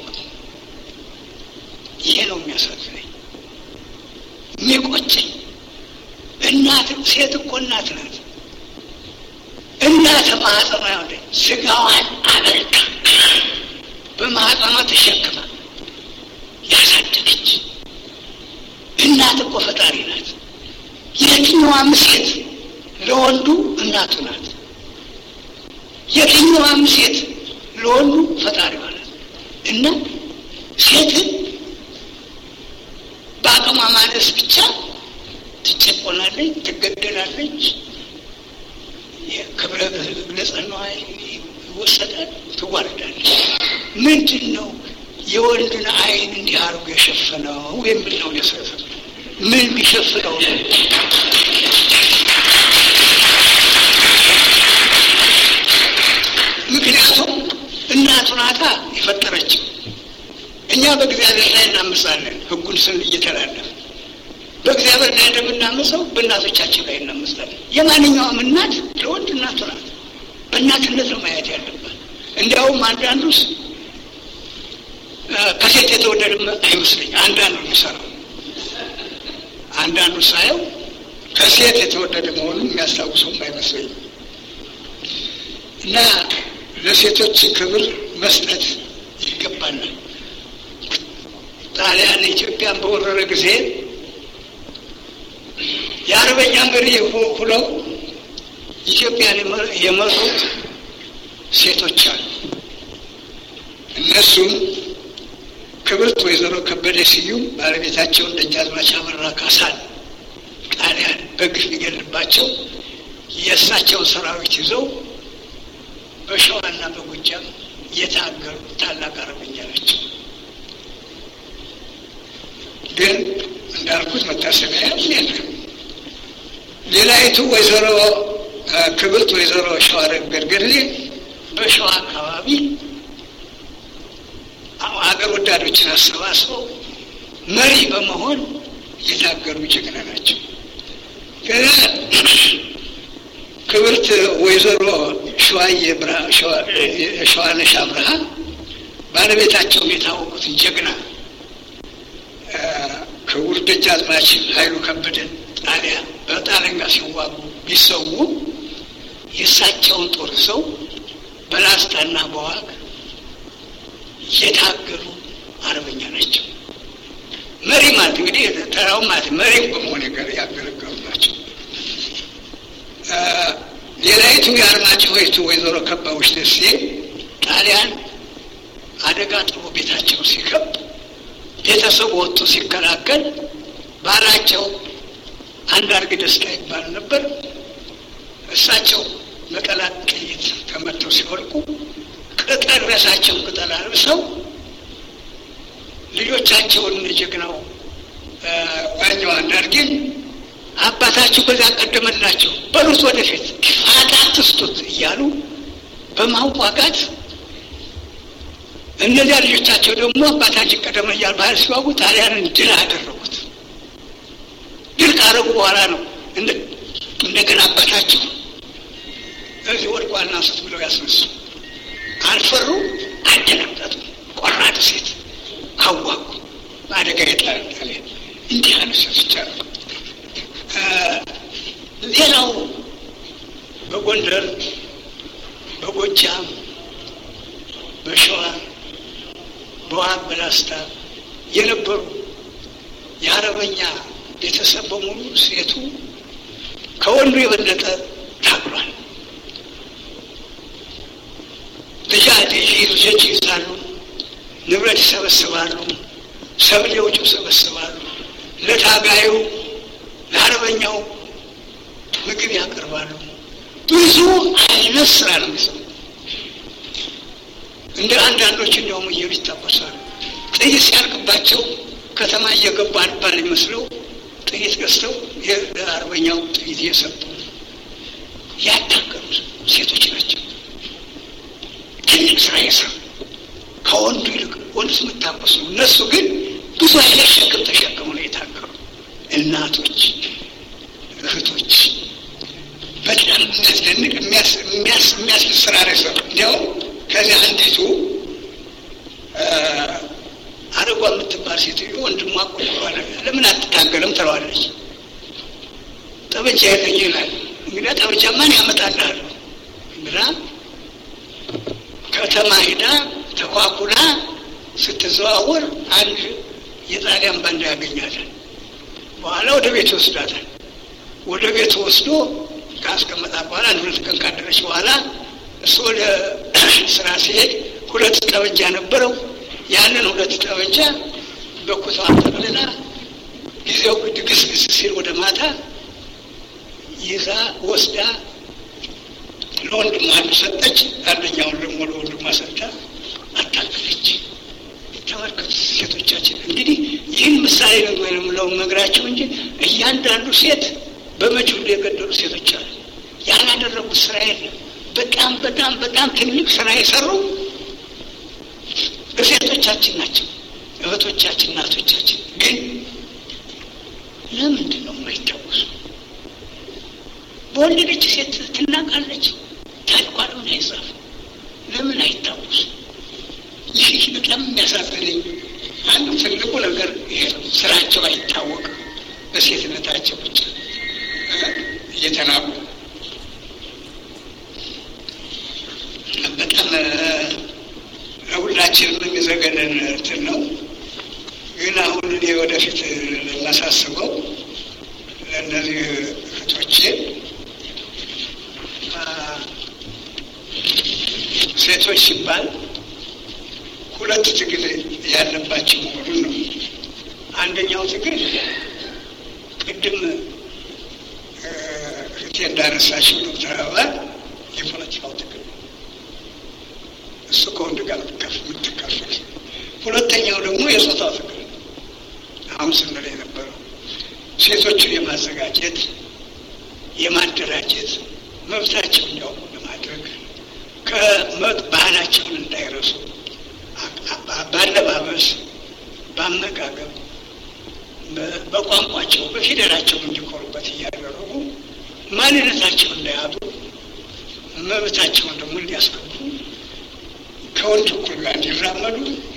ይሄ ነው የሚያሳዝነኝ የሚቆጨኝ። እናት ሴት እኮ እናት ናት። እናት ማህፀኗ ያለ ስጋዋን አበርካ በማህፀኗ ተሸክማ ያሳደገች እናት እኮ ፈጣሪ ናት። የትኛዋም ሴት ለወንዱ እናቱ ናት። የትኛዋም ሴት ለወንዱ ፈጣሪዋ ናት እና ሴትን በአቅሟ ማነስ ብቻ ትጨቆናለች፣ ትገደላለች፣ ክብረ ንጽሕናዋ ይወሰዳል፣ ትዋርዳለች። ምንድን ነው የወንድን ዓይን እንዲህ አድርጎ የሸፈነው የሚል ነው የሰፈ ምን ቢሸፍነው ነው? ምክንያቱም እናቱ ናታ የፈጠረችው። እኛ በእግዚአብሔር ላይ እናምሳለን፣ ሕጉን ስን እየተላለፍ በእግዚአብሔር ላይ እንደምናምሰው በእናቶቻችን ላይ እናምሳለን። የማንኛውም እናት ለወንድ እናቱ ናት። በእናትነት ነው ማየት ያለባት። እንዲያውም አንዳንዱስ ከሴት የተወደደ አይመስለኝ አንዳንዱ የሚሰራው አንዳንዱ ሳየው ከሴት የተወደደ መሆኑን የሚያስታውሰውም አይመስለኝም። እና ለሴቶች ክብር መስጠት ይገባናል። ጣሊያን ኢትዮጵያን በወረረ ጊዜ የአርበኛ መሪ ሁለው ኢትዮጵያን የመሩት ሴቶች አሉ። እነሱም ክብርት ወይዘሮ ከበደ ስዩም ባለቤታቸውን ደጃዝማች አበራ ካሳን ጣሊያን በግፍ ሊገልባቸው የእሳቸውን ሰራዊት ይዘው በሸዋና በጎጃም የታገሉ ታላቅ አርበኛ ናቸው። ግን እንዳልኩት መታሰቢያ የለም። ሌላይቱ ወይዘሮ ክብርት ወይዘሮ ሸዋረገድ ገድሌ በሸዋ አካባቢ አገር ወዳዶችን አሰባስበው መሪ በመሆን የታገሉ ጀግና ናቸው። ክብርት ወይዘሮ ሸዋዬ ሸዋነሽ አብርሃ ባለቤታቸውን የታወቁትን ጀግና ክቡር ደጃዝማች ኃይሉ ከበደን ጣሊያ በጣሊያን ጋር ሲዋጉ ቢሰዉ የእሳቸውን ጦር ሰው በላስታና በዋግ የታገሉ አርበኛ ናቸው። መሪ ማለት እንግዲህ ተራው ማለት መሪ በመሆን ያገለገሉ ናቸው። ሌላይቱ የአርማጭሆ ይቱ ወይዘሮ ከበቡሽ ደሴ ጣሊያን አደጋ ጥሎ ቤታቸው ሲከብ ቤተሰቡ ወጥቶ ሲከላከል ባላቸው አንዳርግ ደስታ ይባል ነበር። እሳቸው መቀላት ጥይት ተመተው ሲወድቁ ቅጠል ረሳቸውን ቅጠል አልብሰው ልጆቻቸውን ጀግናው ዋኛው አንዳርጌን አባታችሁ በዛ ቀደመላቸው በሉት ወደፊት ፋታ አትስጡት እያሉ በማዋጋት እነዚያ ልጆቻቸው ደግሞ አባታችን ቀደመ እያሉ ባህል ሲዋጉ ጣሊያንን ድል አደረጉት። ድል ካረጉ በኋላ ነው እንደገና አባታቸው እዚህ ወድቋል አንሱት ብለው ያስነሱ። አልፈሩ፣ አደናገጡ። ቆራጥ ሴት አዋጉ። በአደጋ የጣል ጣሊያን እንዲህ ያሉ ሴቶች አሉ። ሌላው በጎንደር፣ በጎጃም፣ በሸዋ፣ በዋግ በላስታ የነበሩ የአረበኛ ቤተሰብ በሙሉ ሴቱ ከወንዱ የበለጠ ታግሏል። ልጃት ልጆች ይዛሉ፣ ንብረት ይሰበስባሉ፣ ሰብል የውጭ ይሰበስባሉ። ለታጋዩ ለአረበኛው ምግብ ያቀርባሉ። ብዙ አይነት ስራ ነው የሚሰሩ። እንደ አንዳንዶች እንዲያውም እየሉ ይታቆሳሉ። ጥይት ሲያልቅባቸው ከተማ እየገቡ አልባል ይመስለው ጥይት ገዝተው ለአርበኛው ጥይት እየሰጡ ያታገሉ ሴቶች ናቸው። ትልቅ ስራ የሰሩ ከወንዱ ይልቅ ወንዱ የምታቆሱ እነሱ ግን ብዙ አይነት ሸክም ተሸክሙ ነው የታገሉ እናቶች፣ እህቶች በጣም የሚያስደንቅ የሚያስደስት ስራ ነው የሰሩ። እንዲያውም ከዚህ አንዲቱ አረጓ የምትባል ሴትዮ ወንድሟ ቆጥሯል። ለምን አትታገልም ትለዋለች። ጠበንጃ የለኝ ይላል። እንግዲህ ጠበንጃ ማን ያመጣልሃል ብላ ከተማ ሂዳ ተኳኩላ ስትዘዋወር አንድ የጣሊያን ባንዳ ያገኛታል። በኋላ ወደ ቤት ይወስዳታል። ወደ ቤት ወስዶ ካስቀመጣ በኋላ አንድ ሁለት ቀን ካደረች በኋላ እሱ ወደ ስራ ሲሄድ ሁለት ጠበንጃ ነበረው። ያንን ሁለት ጠበንጃ በኩቷ ጠቅልላ ጊዜው ድግስግስ ሲል ወደ ማታ ይዛ ወስዳ ለወንድሟ አንዱ ሰጠች። አንደኛውን ደግሞ ለወንድሟ ሰጥታ አታለለች። ተመልከቱ ሴቶቻችን። እንግዲህ ይህን ምሳሌ ነው የምለው ነግራቸው እንጂ እያንዳንዱ ሴት በመጅሁል የገደሉ ሴቶች አሉ። ያላደረጉት ስራ የለም። በጣም በጣም በጣም ትልቅ ስራ የሰሩ ሴቶቻችን ናቸው፣ እህቶቻችን፣ እናቶቻችን። ግን ለምንድን ነው የማይታወሱ? በወለደች ሴት ትናቃለች። ታሪኳ ለምን አይጻፍ? ለምን አይታወሱ? ይህ በጣም የሚያሳዝነኝ አንዱ ትልቁ ነገር ይሄ ነው። ስራቸው አይታወቅም። በሴትነታቸው ብቻ እየተናቁ በጣም ሁላችንም የሚዘገንን እንትን ነው። ግን አሁን እኔ ወደፊት ለማሳስበው ለእነዚህ እህቶቼ ሴቶች ሲባል ሁለት ትግል ያለባቸው መሆኑን ነው። አንደኛው ትግል ቅድም እህቴ እንዳነሳችው ዶክተር አበባ የፖለቲካው ትግል ነው። እሱ ከወንድ ጋር የምትካፈል። ሁለተኛው ደግሞ የጾታው ትግል ነው። አሁን ስንል የነበረው ሴቶችን የማዘጋጀት የማደራጀት መብታቸው እንዲያውቁ ለማድረግ ከመጥ ባህላቸውን እንዳይረሱ በአለባበስ፣ በአመጋገብ፣ በቋንቋቸው፣ በፊደላቸው እንዲኮሩበት እያደረጉ ማንነታቸው እንዳያጡ መብታቸውን ደግሞ እንዲያስገቡ ከወንድ እኩል ጋር እንዲራመዱ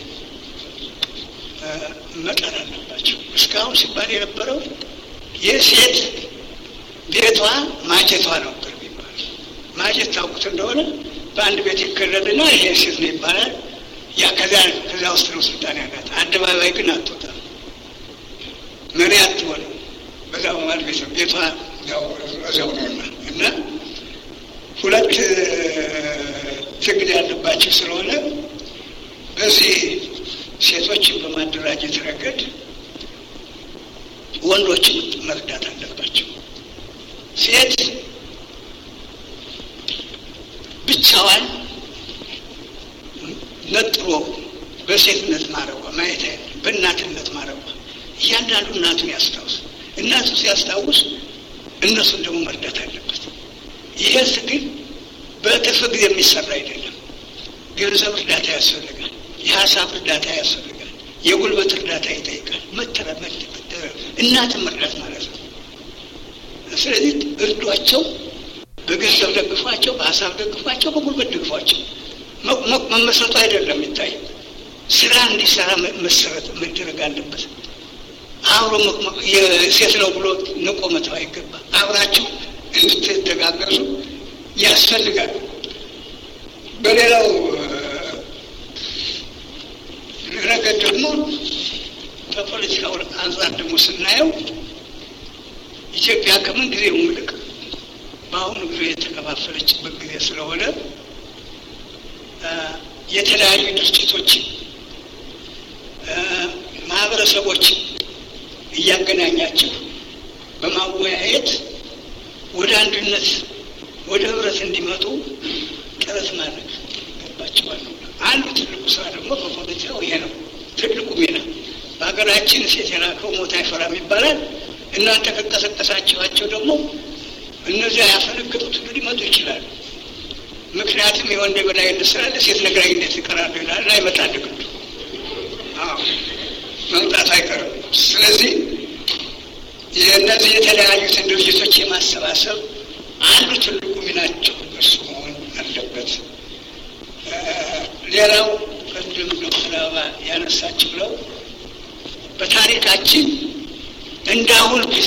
መጣር አለባቸው። እስካሁን ሲባል የነበረው የሴት ቤቷ ማጀቷ ነበር የሚባል ማጀት ታውቁት እንደሆነ በአንድ ቤት ይከለልና ይሄ ሴት ነው ይባላል። ያ ከዚያ ከዚያ ውስጥ ነው ስልጣን ያላት። አደባባይ ግን አትወጣም፣ መሪ አትሆንም። በዛ በማል ቤት ቤቷ እዚያው ነውና እና ሁለት ትግል ያለባቸው ስለሆነ በዚህ ሴቶችን በማደራጀት ረገድ ወንዶችን መርዳት አለባቸው። ሴት ብቻዋን ነጥሮ በሴትነት ማረቧ ማየት አይደለም፣ በእናትነት ማረቧ። እያንዳንዱ እናቱን ያስታውስ። እናቱ ሲያስታውስ እነሱን ደግሞ መርዳት አለበት። ይሄ ትግል በትርፍ ጊዜ የሚሰራ አይደለም። ገንዘብ እርዳታ ያስፈልጋል። የሀሳብ እርዳታ ያስፈልጋል። የጉልበት እርዳታ ይጠይቃል። መተረመድ እናትን መርዳት ማለት ነው። ስለዚህ እርዷቸው፣ በገንዘብ ደግፏቸው፣ በሀሳብ ደግፏቸው፣ በጉልበት ደግፏቸው። መመስረቱ አይደለም የሚታይ ስራ እንዲሰራ መሰረት መደረግ አለበት። አብሮ ሴት ነው ብሎ ንቆ መተው አይገባ። አብራችሁ እንድትደጋገዙ ያስፈልጋል። በሌላው ረገድ ደግሞ በፖለቲካው አንጻር ደግሞ ስናየው ኢትዮጵያ ከምን ጊዜ ይልቅ በአሁኑ ጊዜ የተከፋፈለችበት ጊዜ ስለሆነ የተለያዩ ድርጅቶችን ማህበረሰቦችን እያገናኛቸው በማወያየት ወደ አንድነት ወደ ህብረት እንዲመጡ ጥረት ማድረግ ገባቸዋል። አንዱ ትልቁ ስራ ደግሞ በፖለቲካው ይሄ ነው። ትልቁ ሚና በሀገራችን ሴት የላከው ሞት አይፈራም ይባላል። እናንተ ከቀሰቀሳችኋቸው ደግሞ እነዚያ ያፈነገጡት ሁሉ ሊመጡ ይችላሉ። ምክንያቱም የወንድ የበላይነት ስላለ ሴት ነግራይነት ይቀራሉ ይላል። አይመጣል ግዱ መምጣት አይቀርም። ስለዚህ የእነዚህ የተለያዩትን ድርጅቶች የማሰባሰብ አንዱ ትልቁ ሚናቸው እሱ መሆን አለበት። ሌላው ቅድም ዶክተር አበባ ያነሳችው ነው። በታሪካችን እንዳሁን ጊዜ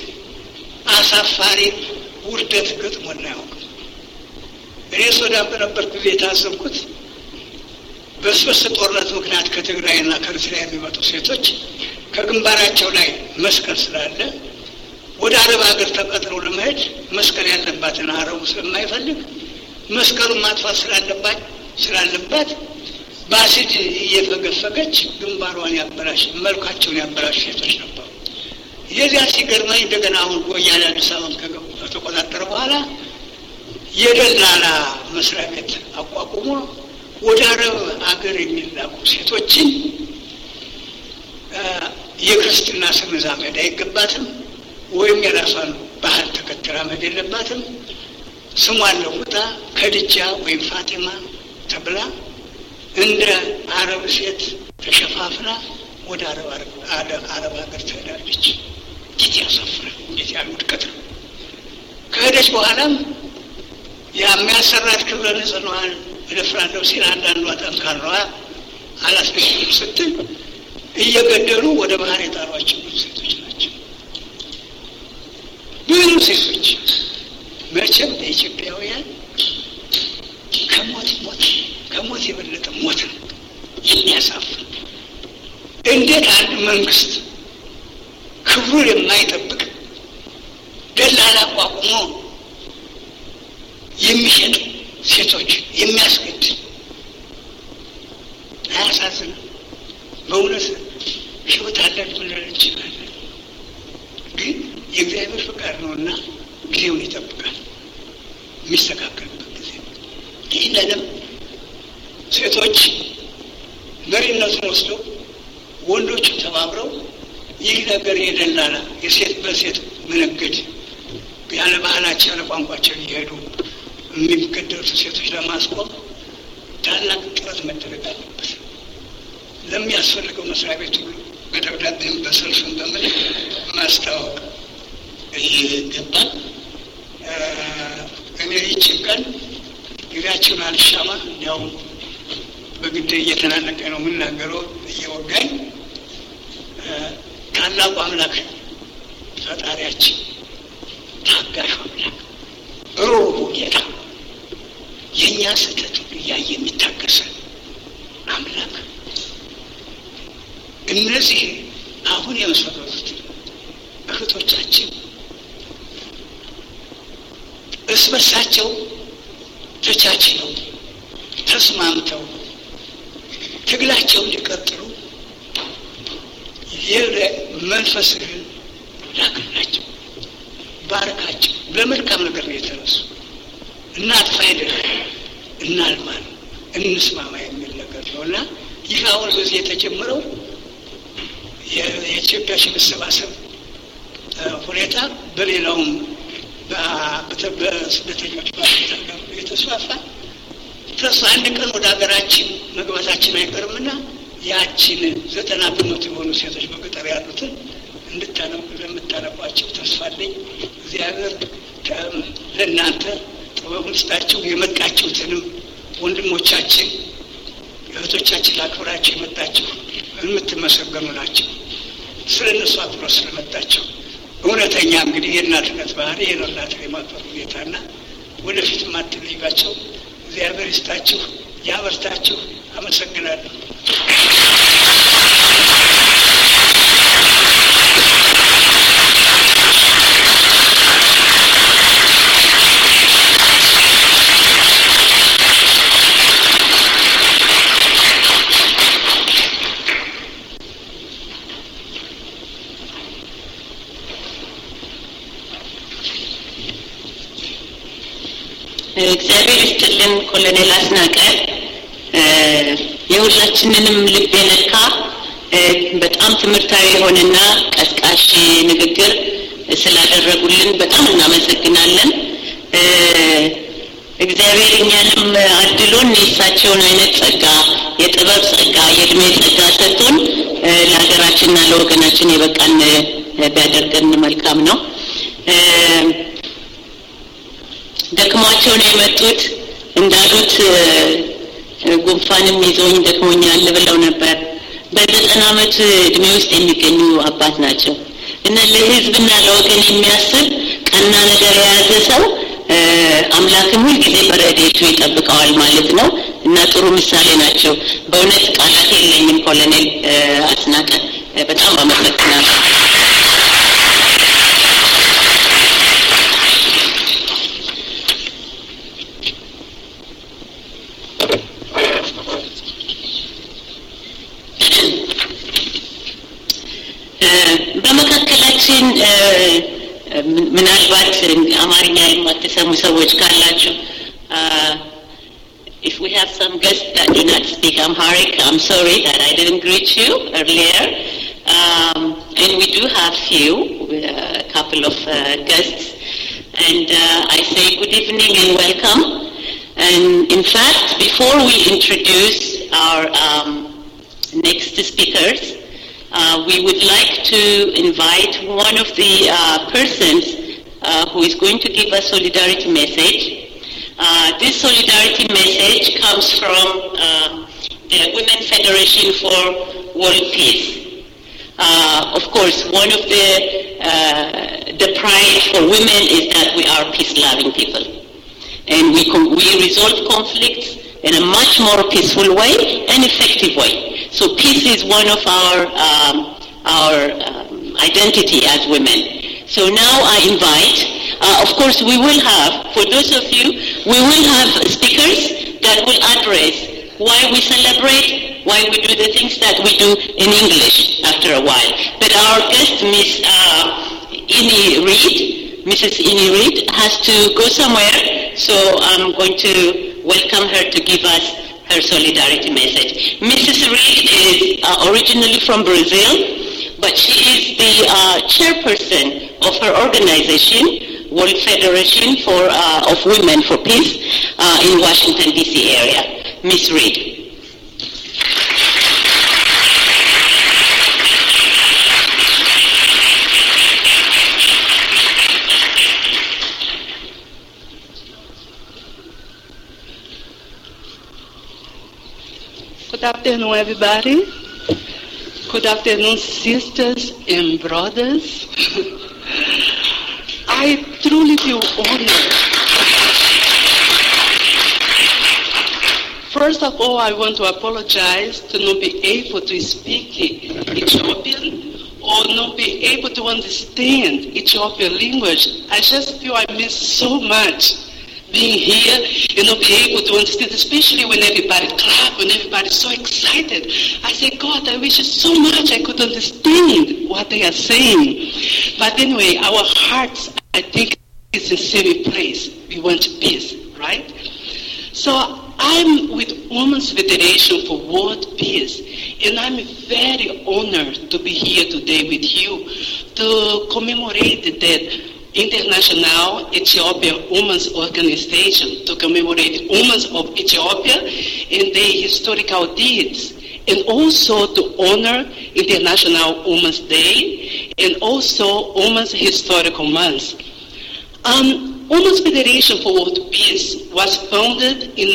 አሳፋሪ ውርደት ገጥሞን አያውቅም። እኔ ሱዳን በነበርኩ ጊዜ የታዘብኩት በስበስ ጦርነት ምክንያት ከትግራይና ከኤርትራ የሚመጡ ሴቶች ከግንባራቸው ላይ መስቀል ስላለ ወደ አረብ ሀገር ተቀጥረው ለመሄድ መስቀል ያለባትን አረቡ ስለማይፈልግ መስቀሉን ማጥፋት ስላለባት ስላለባት በአሲድ እየፈገፈገች ግንባሯን ያበላሽ መልካቸውን ያበላሽ ሴቶች ነበሩ። የዚያ ሲገርመኝ እንደገና አሁን ወያኔ አዲስ አበባን ከገቡ ከተቆጣጠረ በኋላ የደላላ መስሪያ ቤት አቋቁሞ ወደ አረብ አገር የሚላኩ ሴቶችን የክርስትና ስም ይዛ መሄድ አይገባትም፣ ወይም የራሷን ባህል ተከትላ መሄድ የለባትም። ስሟን ለውጣ ከድጃ ወይም ፋጢማ ተብላ እንደ አረብ ሴት ተሸፋፍና ወደ አረብ ሀገር ትሄዳለች። እንዴት ያሳፍራል! እንዴት ያሉ ውድቀት ነው! ከሄደች በኋላም የሚያሰራት ክብረ ንጽሕናዋን እደፍራለሁ ሲል አንዳንዷ ጠንካራዋ አላስገድም ስትል እየገደሉ ወደ ባህር የጣሏቸው ብዙ ሴቶች ናቸው። ብዙ ሴቶች መቼም ለኢትዮጵያውያን ከሞት ሞት ከሞት የበለጠ ሞት ነው የሚያሳፍር። እንዴት አንድ መንግስት ክብሩን የማይጠብቅ ደላላ አቋቁሞ የሚሸጥ ሴቶች የሚያስገድል አያሳዝንም? በእውነት ህይወት አለን ብለን እንችላለን፣ ግን የእግዚአብሔር ፍቃድ ነውና ጊዜውን ይጠብቃል የሚስተካከልበት ጊዜ። ይህንንም ሴቶች መሪነቱን ወስደው ወንዶቹ ተባብረው ይህ ነገር የደላላ የሴት በሴት መነገድ ያለ ባህላቸው ያለ ቋንቋቸው እየሄዱ የሚገደሉት ሴቶች ለማስቆም ታላቅ ጥረት መደረግ አለበት። ለሚያስፈልገው መስሪያ ቤት ሁሉ በደብዳቤም በሰልፍም በምን ማስታወቅ ይገባል። እኔ ይችን ቀን ጊዜያችሁን አልሻማ እንዲያውም በግድ እየተናነቀ ነው የምናገረው እየወጋኝ ታላቁ አምላክ ፈጣሪያችን ታጋሹ አምላክ ሩሩ ጌታ የእኛ ስህተት ሁሉ እያየ የሚታገሰን አምላክ እነዚህ አሁን የመሰረቱት እህቶቻችን እርስ በርሳቸው ተቻችለው ተስማምተው ትግላቸው እንዲቀጥሉ መንፈስህን ላክላቸው፣ ባርካቸው። በመልካም ነገር ነው የተነሱ። እናጥፋ አይደለም እናልማ ነው እንስማማ የሚል ነገር ነው እና ይህ አሁን በዚህ የተጀመረው የኢትዮጵያ መሰባሰብ ሁኔታ በሌላውም በስደተኞች የተስፋፋ ተስፋ አንድ ቀን ወደ ሀገራችን መግባታችን አይቀርምና ያችን ዘጠና በመቶ የሆኑ ሴቶች በገጠር ያሉትን እንድታነቡ ለምታነቧቸው ተስፋ አለኝ። እግዚአብሔር ለእናንተ ጥበቡን ስጣችሁ። የመጣችሁትንም ወንድሞቻችን እህቶቻችን ላክብራችሁ የመጣችሁ የምትመሰገኑ ናቸው። ስለ እነሱ አክብሮ ስለመጣቸው እውነተኛ እንግዲህ የእናትነት ባህሪ ይህ ነው። እናትን የማክበር ሁኔታና ወደፊት ማትለዩቸው እግዚአብሔር ይስጣችሁ፣ ያበርታችሁ። አመሰግናለሁ። እግዚአብሔር ይስጥልን ኮሎኔል አስናቀ የሁላችንንም ልብ የነካ በጣም ትምህርታዊ የሆነና ቀስቃሽ ንግግር ስላደረጉልን በጣም እናመሰግናለን። እግዚአብሔር እኛንም አድሎን የእሳቸውን አይነት ጸጋ፣ የጥበብ ጸጋ፣ የእድሜ ጸጋ ሰጥቶን ለሀገራችንና ለወገናችን የበቃን ቢያደርገን መልካም ነው። ደክሟቸው ነው የመጡት። እንዳሉት ጉንፋንም ይዞኝ ደክሞኛል ብለው ነበር። በዘጠና ዓመት እድሜ ውስጥ የሚገኙ አባት ናቸው እና ለሕዝብና ለወገን የሚያስብ ቀና ነገር የያዘ ሰው አምላክም ሁልጊዜ በረድኤቱ ይጠብቀዋል ማለት ነው እና ጥሩ ምሳሌ ናቸው። በእውነት ቃላት የለኝም። ኮሎኔል አስናቀ በጣም አመሰግናለሁ። በመካከላችን ምናልባት አማርኛ የማትሰሙ ሰዎች ካላችሁ if we have some guests that do not speak Amharic, I'm sorry that I didn't greet you earlier. Um, and we do have few, a couple of uh, guests. And uh, I say good evening and welcome. And in fact, before we introduce our um, next speakers, uh, we would like to invite one of the uh, persons uh, who is going to give a solidarity message. Uh, this solidarity message comes from uh, the Women Federation for World Peace. Uh, of course, one of the uh, the pride for women is that we are peace-loving people, and we com- we resolve conflicts in a much more peaceful way and effective way. So peace is one of our um, our um, identity as women. So now I invite, uh, of course, we will have for those of you, we will have speakers that will address why we celebrate, why we do the things that we do in English after a while. But our guest, Miss uh, Ini Reed, Mrs. Ini Reed, has to go somewhere, so I'm going to welcome her to give us her solidarity message. Mrs. Reed is uh, originally from Brazil, but she is the uh, chairperson of her organization, World Federation for uh, of Women for Peace, uh, in Washington D.C. area. Miss Reed. Good afternoon, everybody. Good afternoon, sisters and brothers. I truly feel honored. First of all, I want to apologize to not be able to speak Ethiopian or not be able to understand Ethiopian language. I just feel I miss so much being here and not be able to understand, especially when everybody clap, when everybody's so excited. I say, God, I wish so much I could understand what they are saying. But anyway, our hearts, I think, is a safe place. We want peace, right? So I'm with Women's Federation for World Peace, and I'm very honored to be here today with you to commemorate that International Ethiopian Women's Organization to commemorate women of Ethiopia and their historical deeds, and also to honor International Women's Day and also Women's Historical Month. Um, Women's Federation for World Peace was founded in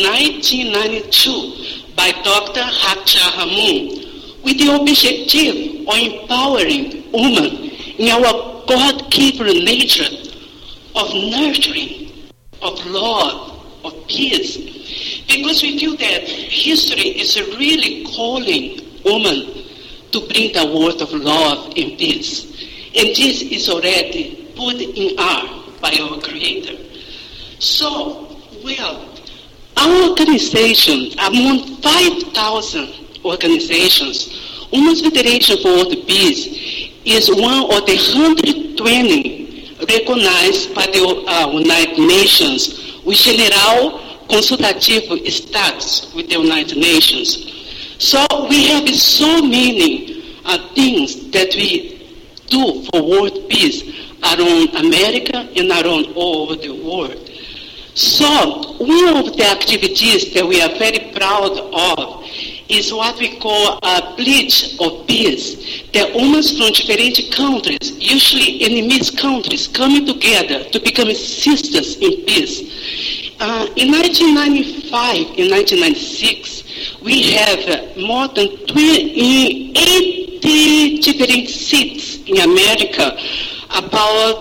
1992 by Dr. Hakcha Hamun with the objective of empowering women in our God-given nature of nurturing, of love, of peace. Because we feel that history is really calling women to bring the word of love and peace. And this is already put in our by our Creator. So, well, our organization, among 5,000 organizations, Women's Federation for World Peace is one of the 120 recognized by the uh, United Nations with general consultative status with the United Nations. So we have so many uh, things that we do for world peace around America and around all over the world. So one of the activities that we are very proud of is what we call a bridge of peace. The women from different countries, usually enemies countries, coming together to become sisters in peace. Uh, in 1995, in 1996, we have uh, more than 20, 80 different seats in America, about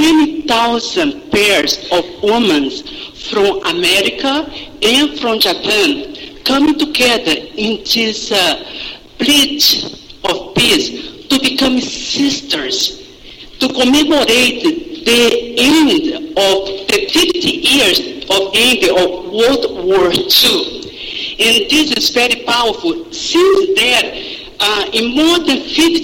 20,000 pairs of women from America and from Japan coming together in this uh, bridge of peace to become sisters, to commemorate the end of the 50 years of end of World War II. And this is very powerful. Since then, uh, in more than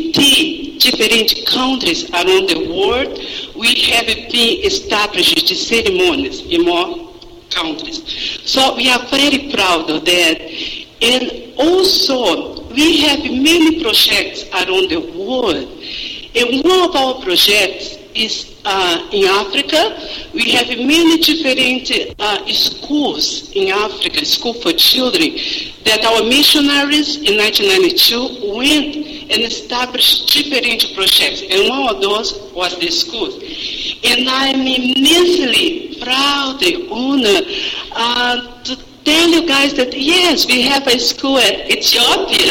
50 different countries around the world, we have been established ceremonies in more countries. So we are very proud of that. And also, we have many projects around the world. And one of our projects is uh, in Africa. We have many different uh, schools in Africa, school for children, that our missionaries in 1992 went and established different projects. And one of those was the schools. And I'm immensely proud and honored uh, to tell you guys that yes, we have a school at Ethiopia.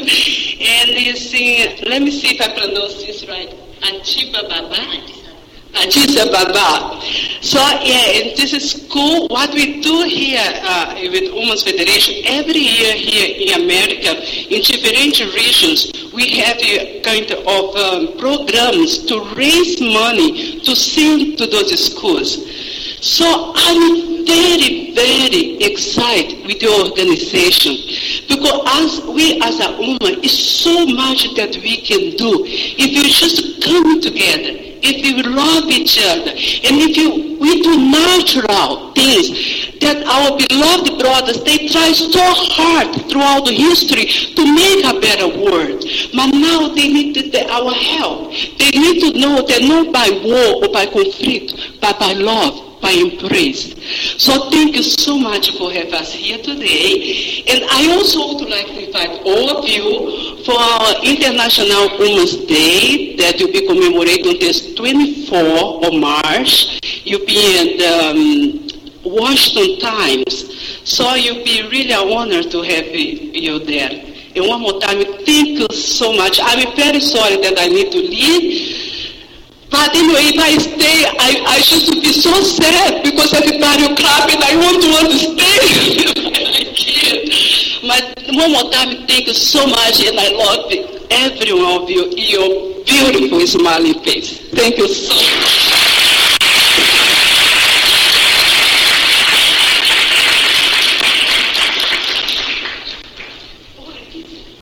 and it's in, let me see if I pronounce this right, Antiba Baba. Addis Ababa. So yeah, in this school, what we do here uh, with Women's Federation, every year here in America, in different regions, we have a kind of um, programs to raise money to send to those schools. So I'm very, very excited with the organization because as we as a woman, it's so much that we can do if you just come together if we love each other, and if you, we do natural things that our beloved brothers, they try so hard throughout the history to make a better world. But now they need the, our help. They need to know that not by war or by conflict, but by love, by embrace. So thank you so much for having us here today. And I also would like to invite all of you for our International Women's Day that will be commemorated on this 24th of March. You'll be in the um, Washington Times. So you'll be really an honor to have you there. And one more time, thank you so much. I'm very sorry that I need to leave. But anyway, if I stay, I, I should be so sad because everybody will clap and I won't want to stay. I can't. But one more time, thank you so much and I love every one of you, your beautiful smiling face. Thank you so much.